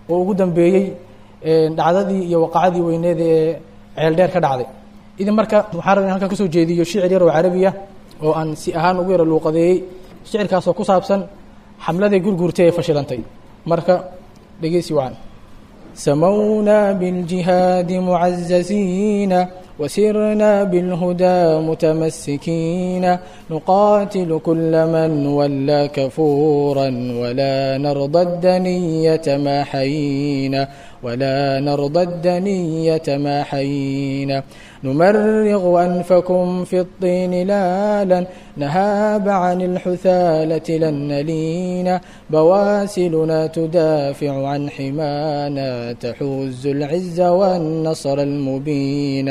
oo ugu dambeeyey dhacdadii iyo waqacadii weyneed ee ceeldheer ka dhacday idin marka waxaan rabay in halkan kasoo jeediyo shicir yar oo carabi ah oo aan si ahaan ugu yara luuqadeeyey shicirkaasoo ku saabsan xamladii gurguurtay ee fashilantay marka dhegeysi wacan سمونا بالجهاد معززين وسرنا بالهدى متمسكين نقاتل كل من ولى كفورا ولا نرضى الدنية ما حيينا ولا نرضى الدنية ما حيينا نمرغ أنفكم في الطين لالا نهاب عن الحثالة لن نلينا بواسلنا تدافع عن حمانا تحوز العز والنصر المبين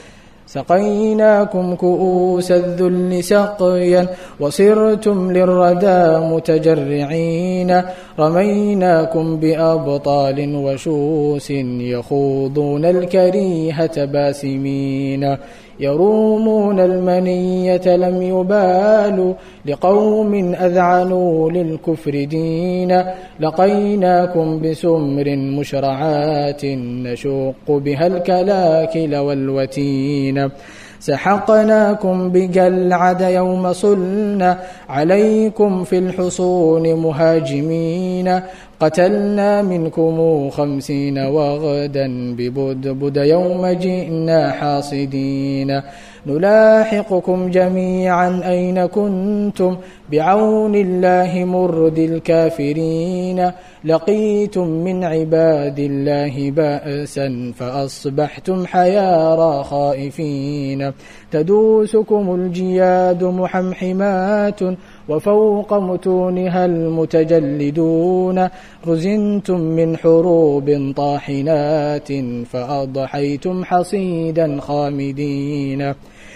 سقيناكم كؤوس الذل سقيا وصرتم للردى متجرعين رميناكم بأبطال وشوس يخوضون الكريهة باسمين يرومون المنية لم يبالوا لقوم أذعنوا للكفر دينا لقيناكم بسمر مشرعات نشق بها الكلاكل والوتين سحقناكم بجلعد يوم صلنا عليكم في الحصون مهاجمين قتلنا منكم خمسين وغدا ببدبد يوم جئنا حاصدين نلاحقكم جميعا أين كنتم بعون الله مرد الكافرين لقيتم من عباد الله بأسا فأصبحتم حيارى خائفين تدوسكم الجياد محمحمات وفوق متونها المتجلدون رزنتم من حروب طاحنات فأضحيتم حصيدا خامدين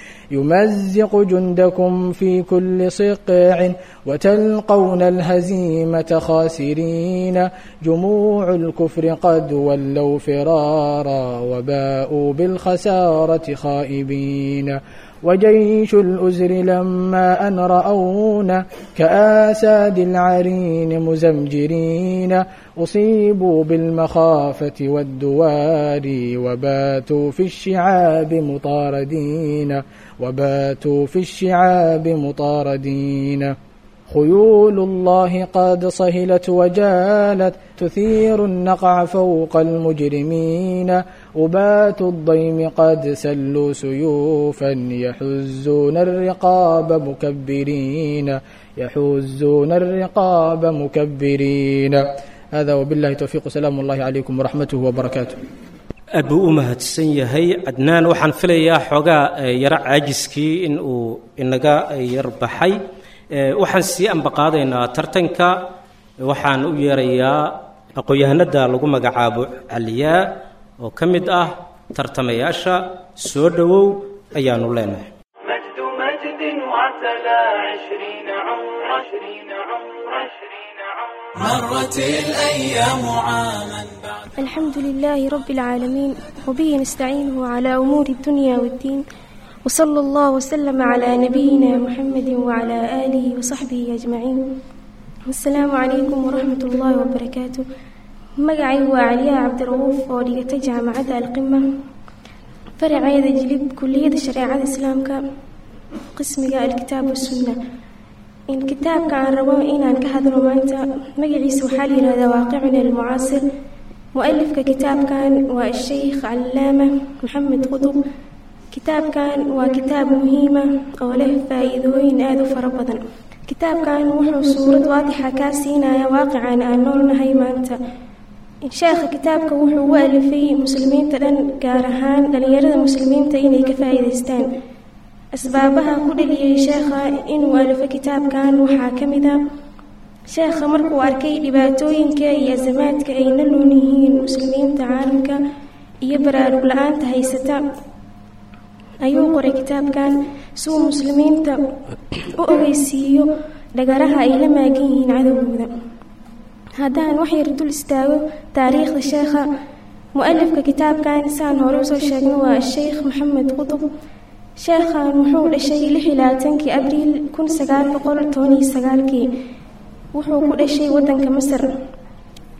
يمزق جندكم في كل صقع وتلقون الهزيمة خاسرين جموع الكفر قد ولوا فرارا وباءوا بالخسارة خائبين وجيش الأزر لما أن رأونا كآساد العرين مزمجرين أصيبوا بالمخافة والدوار وباتوا في الشعاب مطاردين وباتوا في الشعاب مطاردين خيول الله قد صهلت وجالت تثير النقع فوق المجرمين أبات الضيم قد سلوا سيوفا يحزون الرقاب مكبرين يحزون الرقاب مكبرين هذا وبالله التوفيق سلام الله عليكم ورحمته وبركاته
aad buu u mahadsan yahay cadnaan waxaan filayaa xoogaa yaro caajiskii in uu inaga yar baxay waxaan sii ambaqaadaynaa tartanka waxaan u yeerayaa aqoon-yahanada lagu magacaabo caliyaa oo ka mid ah tartamayaasha soo dhowow ayaanu leenahay
مجد مجد وعتلى عشرين عمر عشرين عمر عشرين عمر مرت الأيام عاما بعد
الحمد لله رب العالمين وبه نستعينه على أمور الدنيا والدين وصلى الله وسلم على نبينا محمد وعلى آله وصحبه أجمعين السلام عليكم ورحمة الله وبركاته مقعي وعليا عبد الرؤوف وديت جامعة القمة فرعيد جلب كلية شريعة الإسلام قسم الكتاب والسنة إن كتاب كان ربما إن أن كهذا رومانتا مقعي سوحالي هذا واقعنا المعاصر مؤلف ككتاب كان والشيخ علامة محمد قطب kitaabkan waa kitaab muhiima oo leh faa-iidooyin aada u fara badan kitaabkan wuxuu suurad waadixa kaa siinaya waaqican aan noolnahay maanta sheekha kitaabka wuxuu u alifay muslimiinta dhan gaar ahaan dhalinyarada muslimiinta inay ka faa-iideystaan asbaabaha ku dhaliyay sheekha inuu alifo kitaabkan waxaa ka mid a sheekha markuu arkay dhibaatooyinka iyo asamaadka ay la nool yihiin muslimiinta caalamka iyo baraarug la-aanta haysata ayuu qoray kitaabkan si uu muslimiinta u ogeysiiyo dhagaraha ay la maagan yihiin cadowgooda haddaan wax yar dul istaago taariikhda sheekha mu-alifka kitaabkan saan hore usoo sheegno waa sheekh maxamed qutub sheekhan wuxuu dhashay lix iyo labaatankii abriil kun sagaal boqol toban iyo sagaalkii wuxuu ku dhashay wadanka masar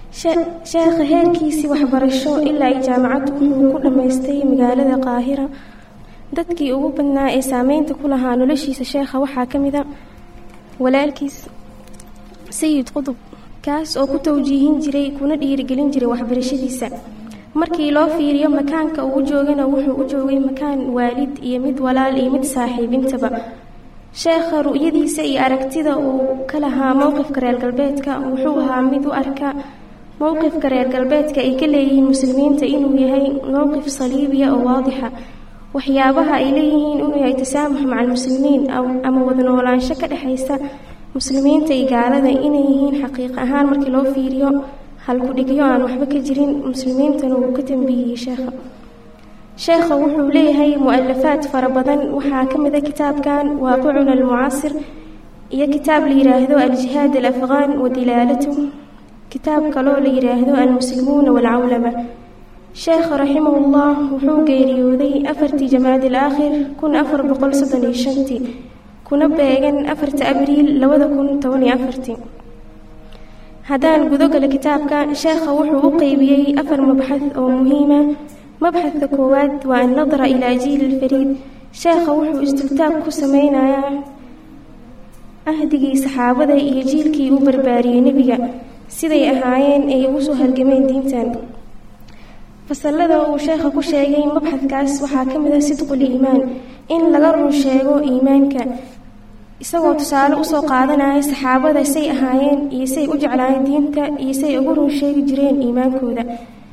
sheekha heerkiisii waxbarasho ilaa ay jaamacaddu wuxuu ku dhammaystay magaalada qaahira dadkii ugu badnaa ee saameynta ku lahaa noloshiisa sheekha waxaa ka mid a walaalkiis sayid qudub kaas oo ku tawjiihin jiray kuna dhiirigelin jiray waxbarashadiisa markii loo fiiriyo makaanka uu joogana wuxuu u joogay makaan waalid iyo mid walaal iyo mid saaxiibintaba sheekha ru'yadiisa iyo aragtida uu ka lahaa mowqifka reer galbeedka wuxuu ahaa mid u arka mowqifka reer galbeedka ay ka leeyihiin muslimiinta inuu yahay mowqif saliibiya oo waadixa waxyaabaha ay leeyihiin inuu yahay tasaamux maca almuslimiin ama wada noolaansho ka dhexaysa muslimiinta iyo gaalada inay yihiin xaqiiq ahaan markii loo fiiriyo halku-dhigyo aan waxba ka jirin muslimiintana wuu ka tambiyiyey sheekha sheekha wuxuu leeyahay mu-alafaad fara badan waxaa ka mid a kitaabkan waaqicuna almucaasir iyo kitaab la yidhaahdo aljihaad alafqaan wa dilaalatu kitaab kaloo la yidhaahdo almuslimuuna waalcawlama sheekha raximahullah wuxuu geeriyooday afartii jamaad alaakhir kun afar boqol soddon iyo shantii kuna beegan afarta abriil labada kun toban iyo afartii haddaan gudogala kitaabka sheekha wuxuu u qeybiyey afar mabxad oo muhiima mabxadka koowaad waa annadra ilaa jiil alfariid sheekha wuxuu istultaag ku sameynayaa ahdigii saxaabada iyo jiilkii u barbaariyey nebiga siday ahaayeen ay ugu soo halgameen diintan fasalada uu sheekha ku sheegay mabxadkaas waxaa ka mid ah sidqul iimaan in laga run sheego iimaanka isagoo tusaale usoo qaadanaya saxaabada say ahaayeen iyo say u jeclaayeen diinta iyo say ugu run sheegi jireen iimaankooda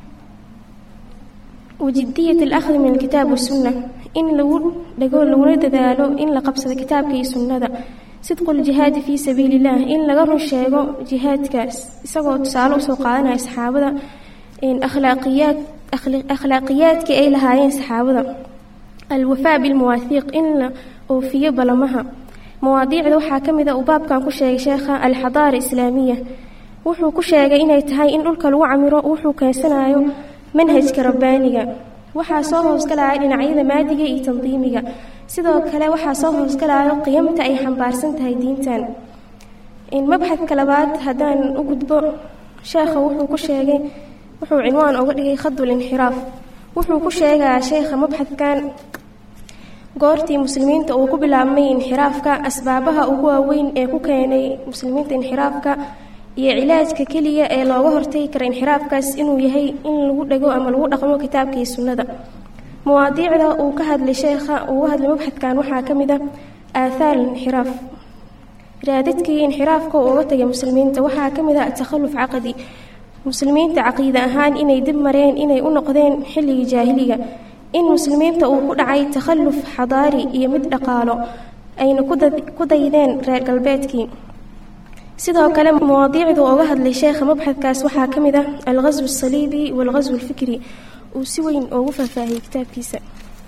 wajidiyat alakhdi min alkitaab wasunna in lagu dhago laguna dadaalo in la qabsado kitaabka iyo sunnada sidqu ljihaadi fii sabiili illah in laga run sheego jihaadkaas isagoo tusaale usoo qaadanaya saxaabada akhlaaqiyaad akhlaaqiyaadkii ay lahaayeen saxaabada alwafaa bilmawaahiiq in la oofiyo balamaha mawaadiicda waxaa ka mid a uu baabkan ku sheegay sheekha alxadaara islaamiya wuxuu ku sheegay inay tahay in dhulka lagu camiro wuxuu keensanayo manhajka rabbaaniga waxaa soo hoosgalaya dhinacyada maadiga iyo tandiimiga sidoo kale waxaa soo hoosgalayo qiyamta ay xambaarsan tahay diintan mabxadka labaad haddaan u gudbo sheekha wuxuu ku sheegay wuxuu cinwaan uga dhigay khadul inxiraaf wuxuu ku sheegayaa sheekha mabxadkan goortii muslimiinta uu ku bilaabmay inxiraafka asbaabaha ugu waaweyn ee ku keenay muslimiinta inxiraafka iyo cilaajka keliya ee looga hortagi kara inxiraafkaas inuu yahay in lagu dhego ama lagu dhaqmo kitaabka iyo sunnada mawaadiicda uu ka hadlay sheekha uu uga hadlay mabxadkan waxaa ka mid a aathaar inxiraaf raadadkii inxiraafka uu uga tagay muslimiinta waxaa ka mid ah takhalluf caqadi muslimiinta caqiide ahaan inay dib mareen inay u noqdeen xilligii jaahiliga in muslimiinta uu ku dhacay takhalluf xadaari iyo mid dhaqaalo ayna ku daydeen reer galbeedkii sidoo kale mawaadiicdu uga hadlay sheekha mabxadkaas waxaa ka mid ah alghaswu asaliibi waalghaswu alfikri uu si weyn ugu faahfaahiyey kitaabkiisa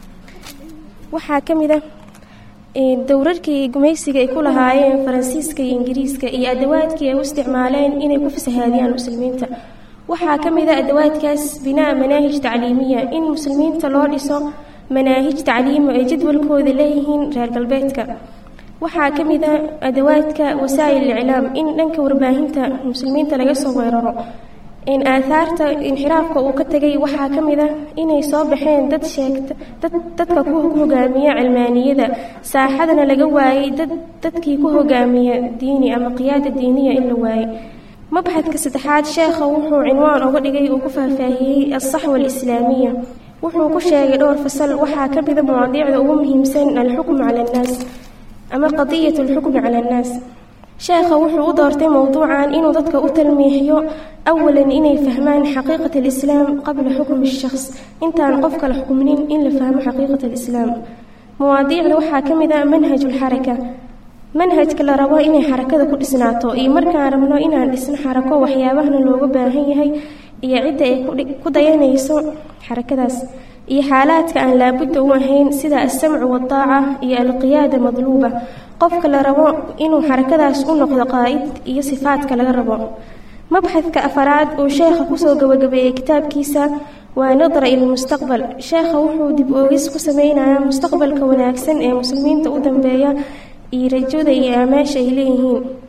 waxaa ka mid ah dowrarkii gumaysiga ay ku lahaayeen faransiiska iyo ingiriiska iyo adawaadkii ay u isticmaaleen inay ku fasahaadiyaan muslimiinta waxaa ka mid a adawaadkaas binaa manaahij tacliimiya in muslimiinta loo dhiso manaahij tacliimo ay jadwalkooda leeyihiin reer galbeedka waxaa ka mid a adawaadka wasaa'il iclaam in dhanka warbaahinta muslimiinta laga soo weeraro in aathaarta inxiraafka uu ka tegay waxaa ka mid a inay soo baxeen dad sheegta dad dadka ku hogaamiya cilmaaniyada saaxadana laga waayey dad dadkii ku hogaamiya diini ama qiyaada diiniya in la waayey mabxadka saddexaad sheekha wuxuu cinwaan uga dhigay uu ku faahfaahiyey alsaxwa alislaamiya wuxuu ku sheegay dhowr fasal waxaa ka mida mawaadiicda ugu muhiimsan alxukmu cala annaas ama qadiyat alxukmi cala annaas sheekha wuxuu u doortay mowduucan inuu dadka u talmiixiyo awalan inay fahmaan xaqiiqat alislaam qabla xukmi shakhs intaan qofka la xukminin in la fahmo xaqiiqat alislaam mawaadiicda waxaa ka mid ah manhaj ulxaraka manhajka la rabo inay xarakada ku dhisnaato iyo markaan rabno inaan dhisno xarako waxyaabahana looga baahan yahay iyo cidda ay ku dayanayso xarakadaas iyo xaalaadka aan laabudda u ahayn sida alsamcu waaldaaca iyo alqiyaada madluuba qofka la rabo inuu xarakadaas u noqdo qaa'id iyo sifaadka laga rabo mabxadka afaraad uu sheekha kusoo gabagabeeyey kitaabkiisa waa nadra ilmustaqbal sheekha wuxuu dib oogis ku sameynayaa mustaqbalka wanaagsan ee muslimiinta u dambeeya iyo rajada iyo aamaasha ay leeyihiin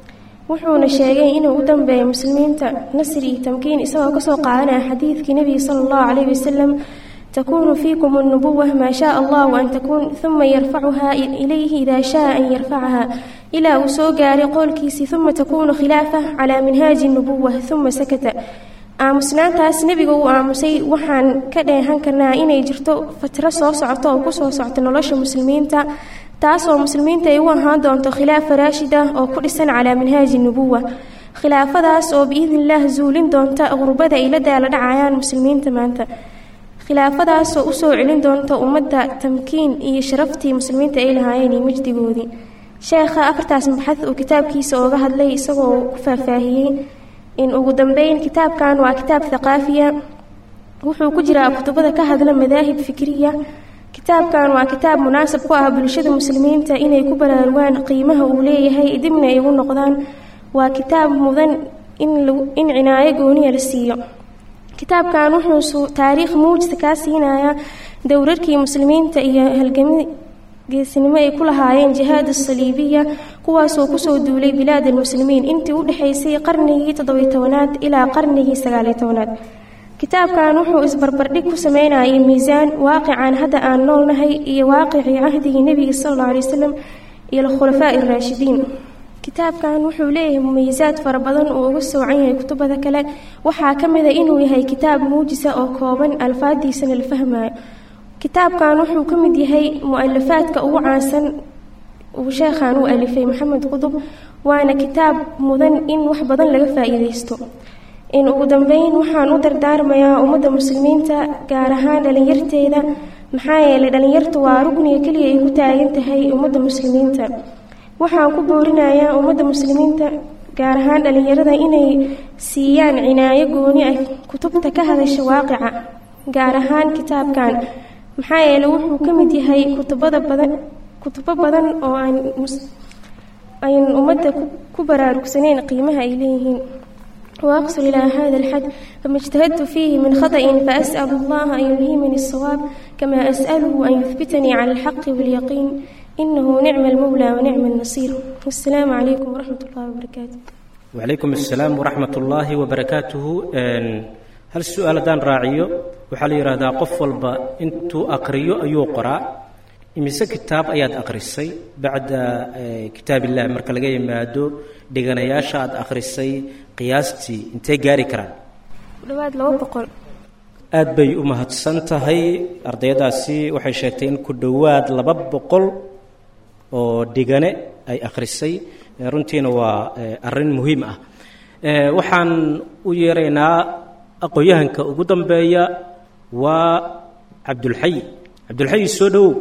wuxuuna sheegay inuu u dambeeyo muslimiinta nasri iyo tamkiin isagoo kasoo qaadanaya xadiidkii nebiga sala allahu calayhi wasalam تكون فيكم النبوة ما شاء الله أن تكون ثم يرفعها إليه إذا شاء أن يرفعها إلى وسوغاري قول كيسي ثم تكون خلافة على منهاج النبوة ثم سكت aamusnaantaas nebiga uu aamusay waxaan ka dheehan karnaa inay jirto fatro soo socoto oo ku soo socto nolosha muslimiinta taasoo muslimiinta ay u ahaan doonto khilaafa raashida oo ku dhisan calaa minhaaji nubuwa khilaafadaas oo biidnillaah zuulin doonta qurbada ay la daala dhacayaan muslimiinta maanta khilaafadaasoo usoo celin doonta ummadda tamkiin iyo sharaftii muslimiinta ay lahaayeen iyo majdigoodii sheekha afartaas maxad uu kitaabkiisa ooga hadlay isagoo ku faahfaahiyey in ugu dambeyn kitaabkan waa kitaab thaqaafiya wuxuu ku jiraa kutubada ka hadla madaahib fikriya kitaabkan waa kitaab munaasab ku ah bulshada muslimiinta inay ku baraarugaan qiimaha uu leeyahay dibna ay ugu noqdaan waa kitaab mudan in in cinaayo gooniya la siiyo kitaabkan wuxuu taariikh muujisa kaa siinayaa dowrarkii muslimiinta iyo halgami geesinimo ay ku lahaayeen jihaad asaliibiya kuwaasoo kusoo duulay bilaad almuslimiin intii u dhexaysay qarnigii toddobiy tobanaad ilaa qarnigii sagaaliy tobanaad kitaabkan wuxuu isbarbardhig ku sameynayay miisaan waaqican hadda aan noolnahay iyo waaqicii cahdigii nebiga sal alla alay wasalam iyo alkhulafaa'i araashidiin kitaabkan wuxuu leeyahay mumayisaad fara badan uu uga soocan yahay kutubada kale waxaa ka mid a inuu yahay kitaab muujisa oo kooban alfaadiisana la fahmayo kitaabkan wuxuu ka mid yahay mu-alafaadka ugu caansan uu sheekhan u alifay maxamed qudub waana kitaab mudan in wax badan laga faa-iideysto in ugu dambeyn waxaan u dardaarmayaa ummadda muslimiinta gaar ahaan dhalinyarteeda maxaa yeelay dhalinyartu waa rugniga keliya ay ku taagan tahay ummadda muslimiinta waxaan ku boorinayaa ummadda muslimiinta gaar ahaan dhalinyarada inay siiyaan cinaayo gooni ah kutubta ka hadasha waaqica gaar ahaan kitaabkan maxaa yeeley wuxuu ka mid yahay kutubada badan kutubo badan oo aan ayn ummadda ku baraarugsaneyn qiimaha ay leeyihiin وأقصر إلى هذا الحد فما اجتهدت فيه من خطأ فأسأل الله أن يلهمني الصواب كما أسأله أن يثبتني على الحق واليقين إنه نعم المولى ونعم النصير والسلام عليكم ورحمة الله وبركاته
وعليكم السلام ورحمة الله وبركاته هل السؤال دان راعيو وحال يرادا قف والبا انتو أقريو أيو قراء imise kitaab ayaad akhrisay bacda kitaab illah marka laga yimaado dheganayaasha aad akhrisay qiyaastii intee gaari karaan
dhawaad laba boqol
aad bay u mahadsan tahay ardayadaasi waxay sheegtay in ku dhowaad laba boqol oo dhigane ay akhrisay runtiina waa arrin muhiim ah waxaan u yeeraynaa aqoon-yahanka ugu dambeeya waa cabdulxay cabdulxay soo dhowow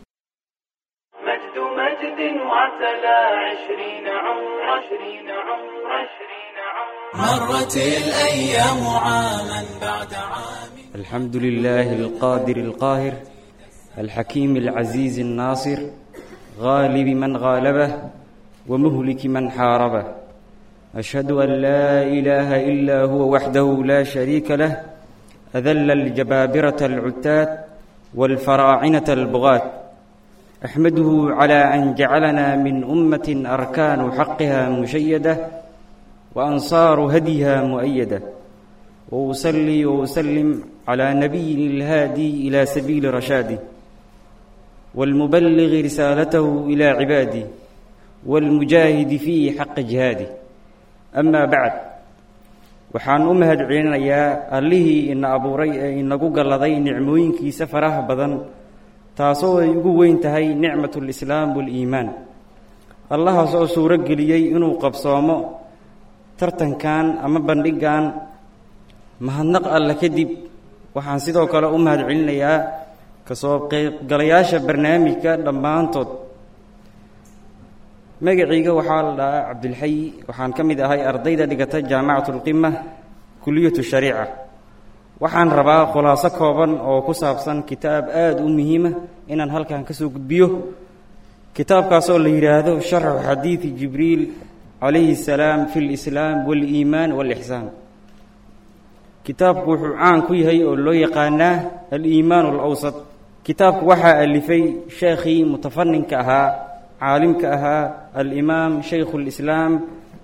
مجد مجد وعتلى عشرين عمر عشرين عمر عشرين عمر مرت الأيام عاما بعد عام
الحمد لله القادر القاهر الحكيم العزيز الناصر غالب من غالبه ومهلك من حاربه أشهد أن لا إله إلا هو وحده لا شريك له أذل الجبابرة العتات والفراعنة البغاة أحمده على أن جعلنا من أمة أركان حقها مشيدة وأنصار هديها مؤيدة وأصلي وأسلم على نبي الهادي إلى سبيل رشاده والمبلغ رسالته إلى عباده والمجاهد في حق جهاده أما بعد waxaan u mahad celinayaa allihii ina abuuray ee inagu galladay nicmooyinkiisa faraha badan taasoo ay ugu weyn tahay nicmat lislaam waliimaan allahaas oo suuro geliyey inuu qabsoomo tartankan ama bandhigan mahadnaq alle kadib waxaan sidoo kale u mahad celinayaa kasoo qeybgalayaasha barnaamijka dhammaantood magacayga waxaa la dhahaa cabdilxayi waxaan ka mid ahay ardayda dhigata jaamacatu lqima kuliyatu shariica waxaan rabaa khulaaso kooban oo ku saabsan kitaab aada u muhiima inaan halkan ka soo gudbiyo kitaabkaasoo la yidhaahdo sharxu xadiidi jibriil calayhi salaam fi lislaam waaliimaan waalixsaan kitaabku wuxuu caan ku yahay oo loo yaqaanaa aliimaan alawsat kitaabku waxaa alifay sheekhii mutafaninka ahaa caalimka ahaa alimaam shaykhu lislaam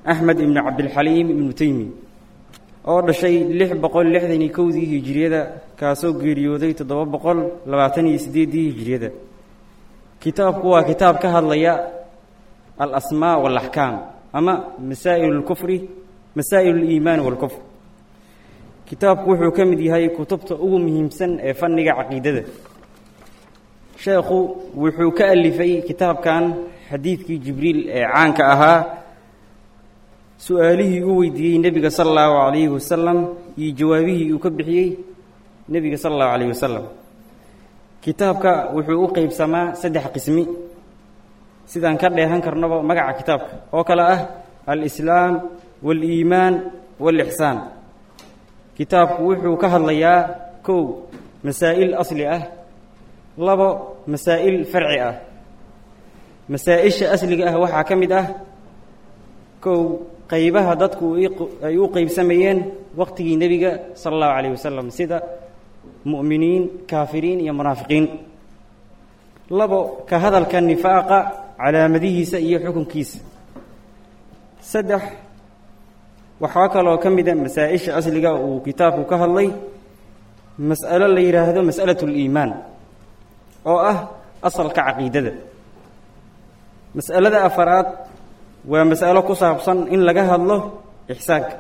axmed ibnu cabdilxaliim ibnu teymi oo dhashay lix boqol lixdan iyo kowdii hijiriyada kaasoo geeriyooday toddoba boqol labaatan iyo siddeeddii hijiriyada kitaabku waa kitaab ka hadlaya alasmaa waalaxkaam ama masaa'il lkufri masaa'il liimaani walkufr kitaabku wuxuu ka mid yahay kutubta ugu muhiimsan ee fanniga caqiidada sheekhu wuxuu ka alifay kitaabkan xadiidkii jibriil ee caanka ahaa su-aalihii uu weydiiyey nebiga sala allahu calayhi wasalam iyo jawaabihii uu ka bixiyey nebiga sala allahu calayhi wasalam kitaabka wuxuu u qeybsamaa saddex qismi sidaan ka dheehan karnaba magaca kitaabka oo kale ah alislaam waaliimaan waalixsaan kitaabku wuxuu ka hadlayaa kow masaa'il asli ah labo masaa'il farci ah masaa-isha asliga ah waxaa ka mid ah kow qaybaha dadku ay u qeybsamayeen waqtigii nebiga sala allahu calayh wasalam sida mu'miniin kaafiriin iyo munaafiqiin labo ka hadalka nifaaqa calaamadihiisa iyo xukunkiisa saddex waxaa kaloo ka mid a masaa-isha asliga uu kitaabku ka hadlay mas'alo la yidhaahdo mas'alatu liimaan oo ah asalka caqiidada mas'alada afaraad waa mas'alo ku saabsan in laga hadlo ixsaanka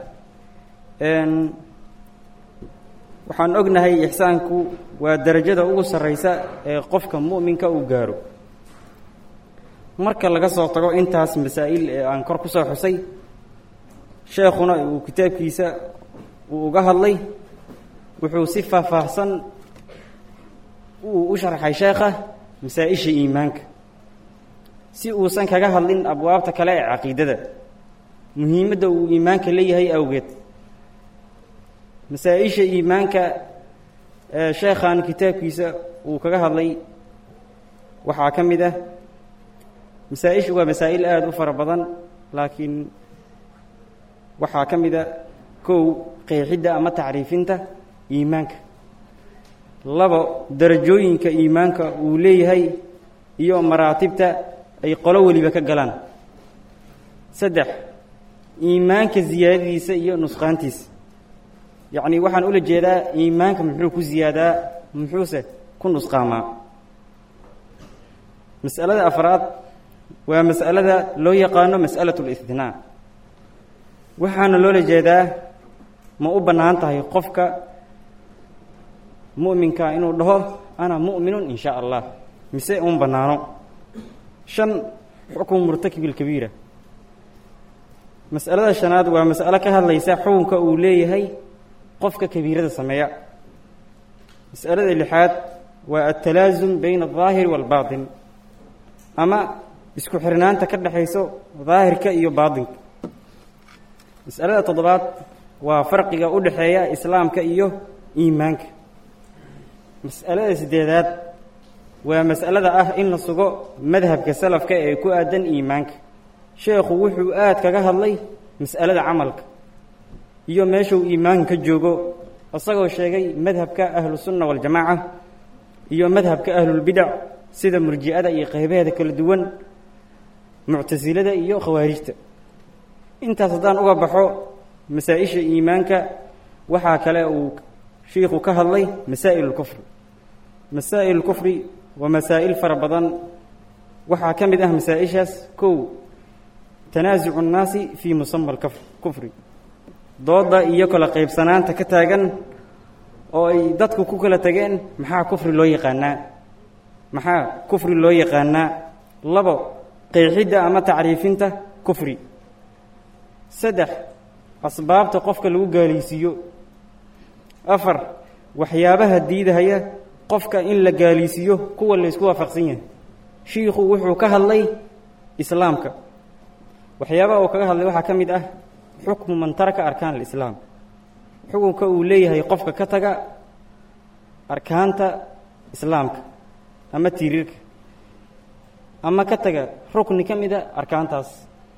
waxaan ognahay ixsaanku waa darajada ugu sarraysa ee qofka mu'minka uu gaaro marka laga soo tago intaas masaa'il ee aan kor ku soo xusay sheekhuna uu kitaabkiisa uu uga hadlay wuxuu si faahfaahsan uu u sharxay sheekha masaa-isha iimaanka si uusan kaga hadlin abwaabta kale ee caqiidada muhiimadda uu iimaanka leeyahay awgeed masaa-isha iimaanka ee sheekhan kitaabkiisa uu kaga hadlay waxaa ka mid ah masaa-ishu waa masaa'il aada u fara badan laakiin waxaa ka mid a kow qeexidda ama tacriifinta iimaanka labo darajooyinka iimaanka uu leeyahay iyo maraatibta ay qolo weliba ka galaan saddex iimaanka siyaadadiisa iyo nusqaantiisa yacni waxaan ula jeedaa iimaanka muxuu ku ziyaadaa muxuuse ku nusqaamaa mas'alada afraad waa mas'alada loo yaqaano mas'alatu listhnaa waxaana loola jeedaa ma u bannaan tahay qofka mu'minka inuu dhaho ana mu'minun in shaa allah mise un bannaano shan xukmu murtakib ilkabiira mas'alada shanaad waa mas'alo ka hadlaysa xukunka uu leeyahay qofka kabiirada sameeya mas'alada lixaad waa altalaasum bayna aldaahiri waalbaatin ama isku xirnaanta ka dhexayso daahirka iyo baatinka mas'alada toddobaad waa farqiga u dhexeeya islaamka iyo iimaanka mas'alada siddeedaad waa mas'alada ah in la sugo madhabka salafka ee ku aadan iimaanka sheekhu wuxuu aada kaga hadlay mas'alada camalka iyo meeshuu iimaanka ka joogo isagoo sheegay madhabka ahlusunna waljamaaca iyo madhabka ahlulbidac sida murji'ada iyo qaybaheeda kala duwan muctasilada iyo khawaarijta intaas haddaan uga baxo masaa-isha iimaanka waxaa kale uu shiikhu ka hadlay masaa'il lkufri masaa'il lkufri waa masaa'il fara badan waxaa ka mid ah masaa-ishaas kow tanaasucu nnaasi fii musama alkufri dooda iyo kala qaybsanaanta ka taagan oo ay dadku ku kala tageen maxaa kufri loo yaqaanaa maxaa kufri loo yaqaanaa labo qeexidda ama tacriifinta kufri saddex asbaabta qofka lagu gaalaysiiyo afar waxyaabaha diidahaya qofka in la gaalaysiiyo kuwa laysku waafaqsan yahay shiikhu wuxuu ka hadlay islaamka waxyaabaha uu kaga hadlay waxaa ka mid ah xukmu man taraka arkaan alislaam xukunka uu leeyahay qofka ka taga arkaanta islaamka ama tiiriirka ama ka taga rukni ka mid a arkaantaas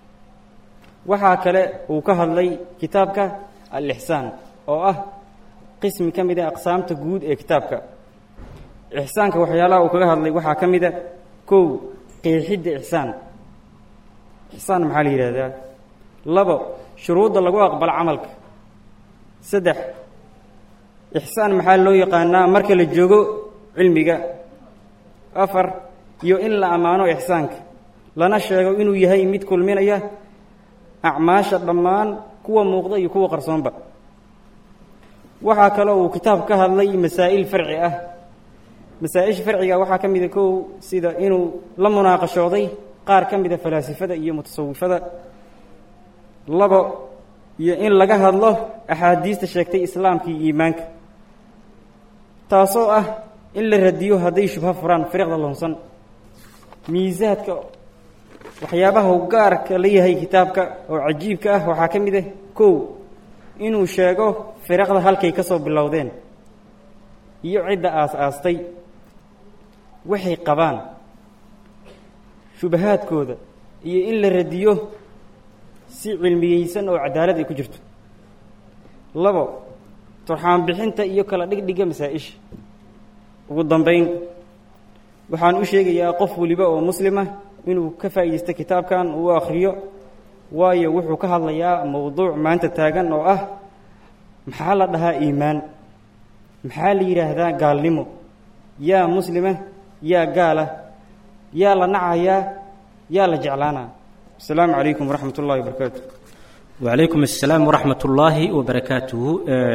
waxaa kale uu ka hadlay kitaabka al-ixsaan oo ah qismi ka mid a aqsaamta guud ee kitaabka ixsaanka waxyaalaha uu kaga hadlay waxaa ka mid a kow qeexidda ixsaan ixsaan maxaa la yidhahdaa labo shuruudda lagu aqbalo camalka saddex ixsaan maxaa loo yaqaanaa marka la joogo cilmiga afar iyo in la ammaano ixsaanka lana sheego inuu yahay mid kulminaya acmaasha dhammaan kuwa muuqda iyo kuwa qarsoonba waxaa kaloo uu kitaab ka hadlay masaa'il farci ah masaa-isha farciga waxaa ka mida kow sida inuu la munaaqashooday qaar ka mida falaasifada iyo mutasawifada labo iyo in laga hadlo axaadiista sheegtay islaamka iyo iimaanka taasoo ah in la radiyo hadday shubho furaan firiqda loonsan miisaadka waxyaabaha u gaarka la yahay kitaabka oo cajiibka ah waxaa ka mid ah kow inuu sheego firiqda halkay ka soo bilowdeen iyo cidda aas-aastay waxay qabaan shubahaadkooda iyo in la radiyo si cilmiyeysan oo cadaalad ay ku jirto labo turxaan bixinta iyo kala dhigdhiga masaa-isha ugu dambayn waxaan u sheegayaa qof weliba oo muslima inuu ka faa'iidaysto kitaabkan uu akhriyo waayo wuxuu ka hadlayaa mowduuc maanta taagan oo ah maxaa la dhahaa iimaan maxaa la yidhaahdaa gaalnimo yaa muslima yaa gaala yaa la nacayaa yaa la jeclaanaa asalaamu calaykum waraxmat ullahi wabarakaatu
wacalaykum assalaam waraxmat ullaahi wabarakaatuhu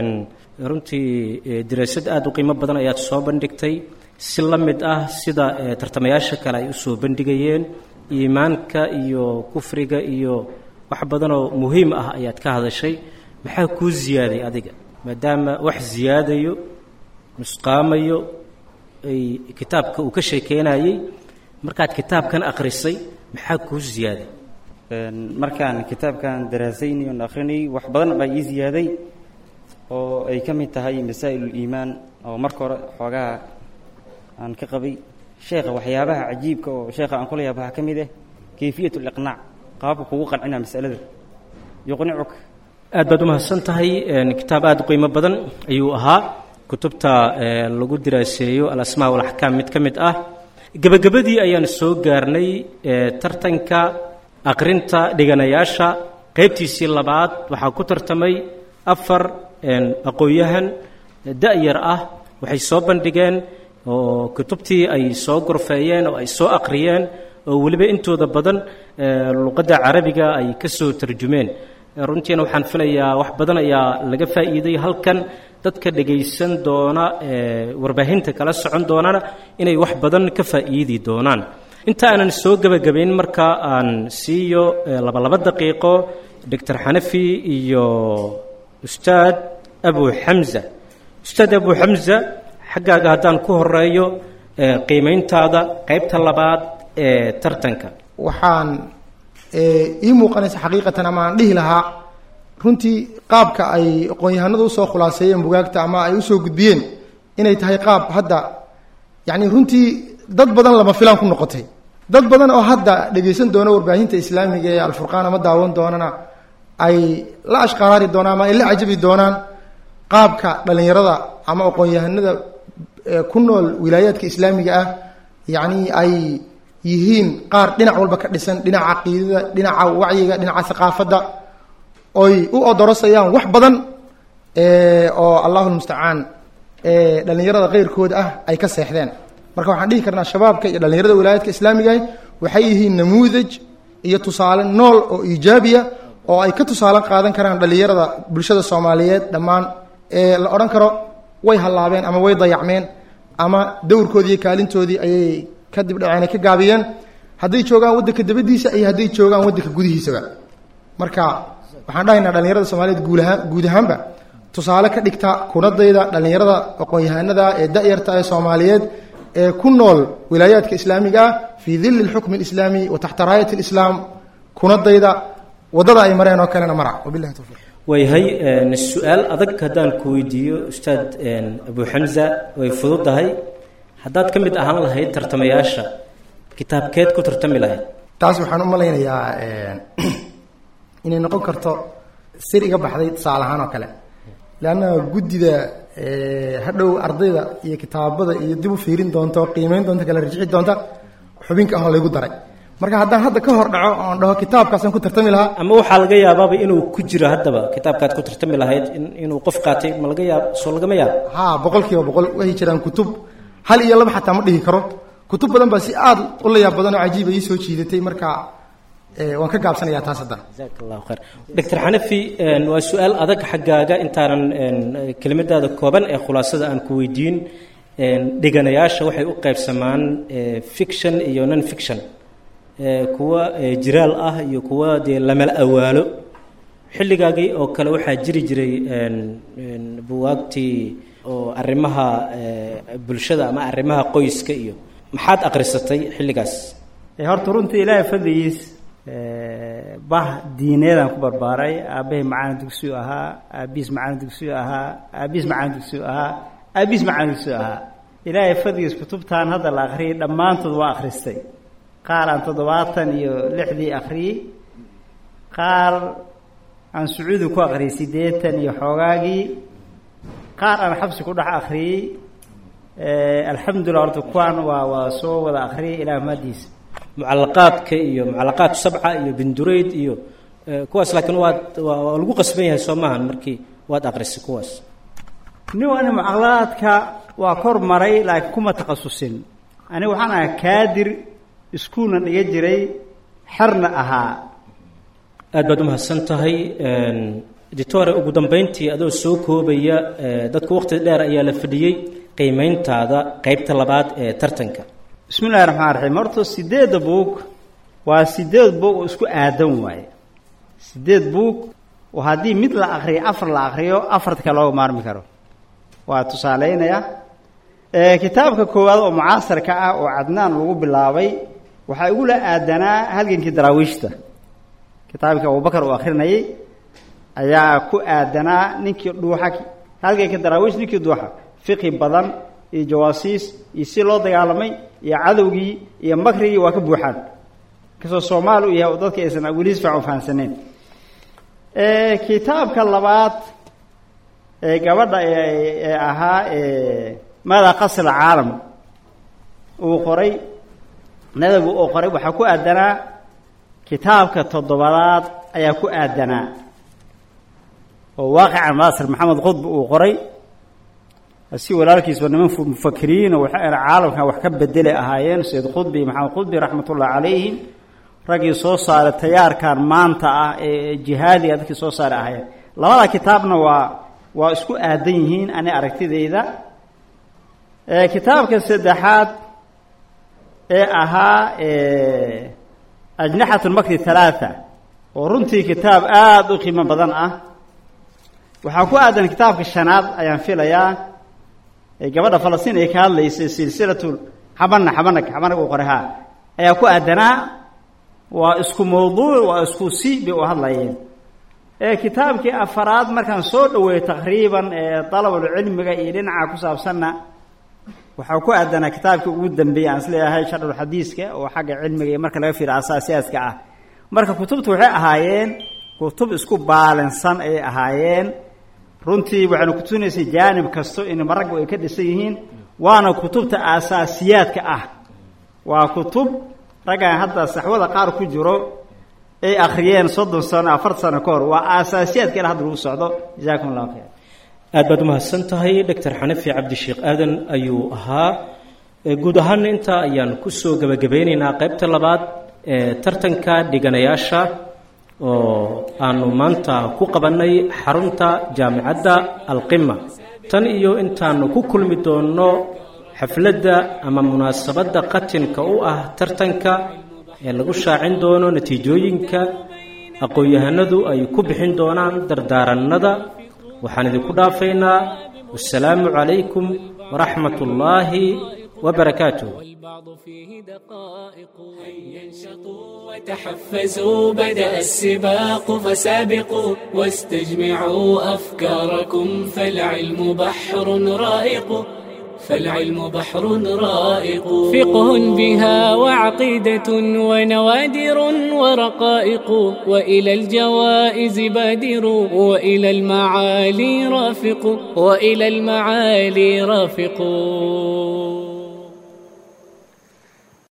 runtii daraasad aada u qiimo badan ayaad soo bandhigtay si la mid ah sida tartamayaasha kale ay usoo bandhigayeen iimaanka iyo kufriga iyo wax badanoo muhiim ah ayaad ka hadashay maxaa kuu ziyaaday adiga maadaama wax ziyaadayo nusqaamayo ay kitaabka uu ka sheekeynayey markaad kitaabkan akhrisay maxaa kuu ziyaaday
markaan kitaabkan daraasayni oon akhrinayy wax badan baa ii ziyaaday oo ay ka mid tahay masaa'il-uliimaan oo marka hore xoogaha aan ka qabay sheekha waxyaabaha cajiibka oo sheekha aan kula yaaba waxaa ka mid ah kayfiyat liqnaac qaabka kugu qancina masalada yuqnicuka
aad baad u mahadsan tahay kitaab aada u qiimo badan ayuu ahaa kutubta lagu diraaseeyo alasmaa walaxkaam mid ka mid ah gebagabadii ayaan soo gaarnay tartanka aqrinta dhiganayaasha qaybtiisii labaad waxaa ku tartamay afar aqoon-yahan da-yar ah waxay soo bandhigeen oo kutubtii ay soo gorfeeyeen oo ay soo aqriyeen oo weliba intooda badan luqadda carabiga ay ka soo tarjumeen runtiina waxaan filayaa wax badan ayaa laga faa'iiday halkan dadka dhegaysan doona warbaahinta kala socon doonana inay wax badan ka faa'iidi doonaan inta aanan soo gebagabayn marka aan siiyo labalaba daqiiqo doctor xanafi iyo ustaad abu xamza ustaad abu xamza xaggaaga haddaan ku horeeyo qiimayntaada qaybta labaad ee tartanka
waxaan ii muuqanaysa xaqiiqatan ama aan dhihi lahaa runtii qaabka ay aqoon-yahanadu usoo khulaaseeyeen bugaagta ama ay usoo gudbiyeen inay tahay qaab hadda yacni runtii dad badan lama filaan ku noqotay dad badan oo hadda dhegaysan doona warbaahinta islaamiga ee alfurqaan ama daawan doonana ay la ashqaraari doonaan ama ay la cajabi doonaan qaabka dhallinyarada ama aqoon-yahanada ku nool wilaayaadka islaamiga ah yacni ay yihiin qaar dhinac walba ka dhisan dhinaca caqiidada dhinaca wacyiga dhinaca haqaafadda oy u odorosayaan wax badan oo allahu lmustacaan dhallinyarada keyrkooda ah ay ka seexdeen marka waxaan dhihi karnaa shabaabka iyo dhallinyarada wilaayaadka islaamigaah waxay yihiin namuudaj iyo tusaale nool oo iijaabiya oo ay ka tusaale qaadan karaan dhallinyarada bulshada soomaaliyeed dhammaan ee la odhan karo way hallaabeen ama way dayacmeen ama dowrkoodii iyo kaalintoodii ayay kadib dhaceen ka gaabiyeen hadday joogaan waddanka dabadiisa iyo hadday joogaan waddanka gudihiisaba marka waxaan dhahaynaa dhallinyarada soomaaliyeed guulahaan guud ahaanba tusaale ka dhigta kunadayda dhallinyarada aqoon-yahanada ee da-yarta ee soomaaliyeed ee ku nool wilaayaadka islaamiga ah fii dilli lxukmi alislaami wa taxta raayat alislaam kunadayda waddada ay mareen oo kalena mara wabillahi towfiiq
waayahay su-aal adag haddaan ku weydiiyo ustaad abu xamza way fududahay haddaad ka mid ahaan lahayd tartamayaasha kitaabkeed ku tartami lahayd
taas waxaan u malaynayaa inay noqon karto sir iga baxday tusaale ahaan oo kale leanna guddida hadhow ardayda iyo kitaabada iyo dib u fiirin doonta oo qiimeyn doonta kala rajixi doonta xubinka ahoo laygu daray marka haddaan hadda ka hor dhaco oon dhaho kitaabkaasaan ku tartami lahaa
ama waxaa laga yaabaaba inuu ku jiro haddaba kitaabkaad ku tartami lahayd in inuu qof qaatay ma laga yaab soo lagama yaab
haa boqol kiiba boqol waxay jiraan kutub hal iyo laba xataa ma dhihi karo kutub badan baa si aad u layaab badan oo cajiiba ii soo jiidatay marka eh, waan ka gaabsanayaa taas haddana
jazaak allahu khayr doctor xanafi een, waa su-aal adag xaggaaga intaanan een, kelimadaada kooban ee khulaasada aan ku weydiin een, dheganayaasha waxay u qaybsamaan eh, fiction iyo non fiction eh, kuwa eh, jiraal ah iyo kuwa dee lamala awaalo xilligaagii oo kale waxaa jiri jiray een, een, buwaagtii oo arrimaha eh, bulshada ama arrimaha qoyska iyo maxaad aqrisatay xilligaas
ee horta runtii ilaahay fadligiis ee, bah diineedaan ku barbaaray aabbahay macalin dugsiyu ahaa aabbihiis macalin dugsiyu ahaa aabbihiis macalin dugsiyu ahaa aabbihiis macalin dugsiyu ahaa ilaahay fadligiis kutubtan hadda la akhriyay dhammaantood waa akhristay qaar aan toddobaatan iyo lixdii akhriyey qaar aan sacuudi ku akhriyey siddeetan iyo xoogaagii qaar aan xabsi ku dhex akhriyey ee, alxamdulillah horta kuwaan waa waa soo wada akhriyay ilaah mahadiisa
mucalaqaadka iyo mucalaqaat sabca iyo bindurayd iyo eh, kuwaas laakiin waad waa waa lagu qasban yahay soo maahan markii waad aqrisay kuwaas
nin ani mucaqalaadka waa kor maray laakiin kuma takhasusin aniga waxaan ahaa kaadir iskuulna dhiga jiray xerna ahaa
aad baad u mahadsan tahay editore ugu dambeyntii adoo soo koobaya eh, dadku waqti dheer ayaa la fadhiyey qiimeyntaada qeybta labaad ee tartanka
bismi illahi raxmaan raxiim horta sideedda buug waa sideed buug oo isku aadan waaye sideed buug oo haddii mid la akriyo afar la akriyo afarta kale looga maarmi karo waa tusaaleynaya ee kitaabka koowaad oo mucaasarka ah oo cadnaan lagu bilaabay waxaa igula aadanaa halgankii daraawiishta kitaabkii abubakar uu akrinayay ayaa ku aadanaa ninkii dhuuxa halgankii daraawiish ninkii dhuuxa fiqi badan iyo jawaasiis iyo si loo dagaalamay iyo cadowgii iyo makrigii waa ka buuxaan kasoo soomaali u yahay oo dadka aysan weli si fiican u fahansaneyn kitaabka labaad ee gabadha ee ee ahaa ee maadaa qasr caalam uu qoray nadagu uu qoray waxaa ku aadanaa kitaabka toddobadaad ayaa ku aadanaa oo waaqican maasir maxamed qudb uu qoray si walaalkiisba niman mufakiriino waxay ana caalamkan wax ka bedelay ahaayeen sayid qudbi iyo maxamed qudbi raxmatullahi calayhim raggii soo saaray tayaarkan maanta ah ee jihaadiga dadkii soo saaray ahaayeen labada kitaabna waa waa isku aadan yihiin ani aragtidayda kitaabka saddexaad ee ahaa ajnaxat lmakri halaatha oo runtii kitaab aada u qiimo badan ah waxaa ku aadan kitaabka shanaad ayaan filayaa ee gabadha falastiin ay ka hadlaysay silsilatu xabana xabanag xabanag uu qoray haa ayaa ku aadanaa waa isku mawduuc waa isku si bay u hadlayeen ee kitaabkii afaraad markaan soo dhaweeyey taqriiban ee dalabulcilmiga iyo dhinaca ku saabsanna waxaa ku aadanaa kitaabkii ugu dambeeyey aan isleeyahay sharxulxadiiska oo xagga cilmiga iyo marka laga fiiro asaasiyaaska ah marka kutubtu waxay ahaayeen kutub isku baalinsan ayay ahaayeen runtii waxaynu kutusinaysay jaanib kasto in maraggu ay ka dhisan yihiin waana kutubta aasaasiyaadka ah waa kutub raggan hadda saxwada qaar ku jiro ay akhriyeen soddon sano afartan sano ka hor waa aasaasiyaadka ila hadda lagu socdo jazakum allahu khayr
aad baad umahadsan tahay doctor xanafi cabdisheekh aadan ayuu ahaa guud ahaana intaa ayaan kusoo gebagabeyneynaa qaybta labaad ee tartanka dhiganayaasha oo aanu maanta ku qabannay xarunta jaamicadda alqima tan iyo intaanu ku kulmi doonno xafladda ama munaasabadda qatinka u ah tartanka ee lagu shaacin doono natiijooyinka aqoon-yahanadu ay ku bixin doonaan dardaarannada waxaan idinku dhaafaynaa wassalaamu calaykum waraxmat ullaahi وبركاته
والبعض فيه دقائق هيا انشطوا وتحفزوا بدأ السباق فسابقوا واستجمعوا أفكاركم فالعلم بحر رائق فالعلم بحر رائق فقه بها وعقيدة ونوادر ورقائق وإلى الجوائز بادر وإلى المعالي رافق وإلى المعالي رافقون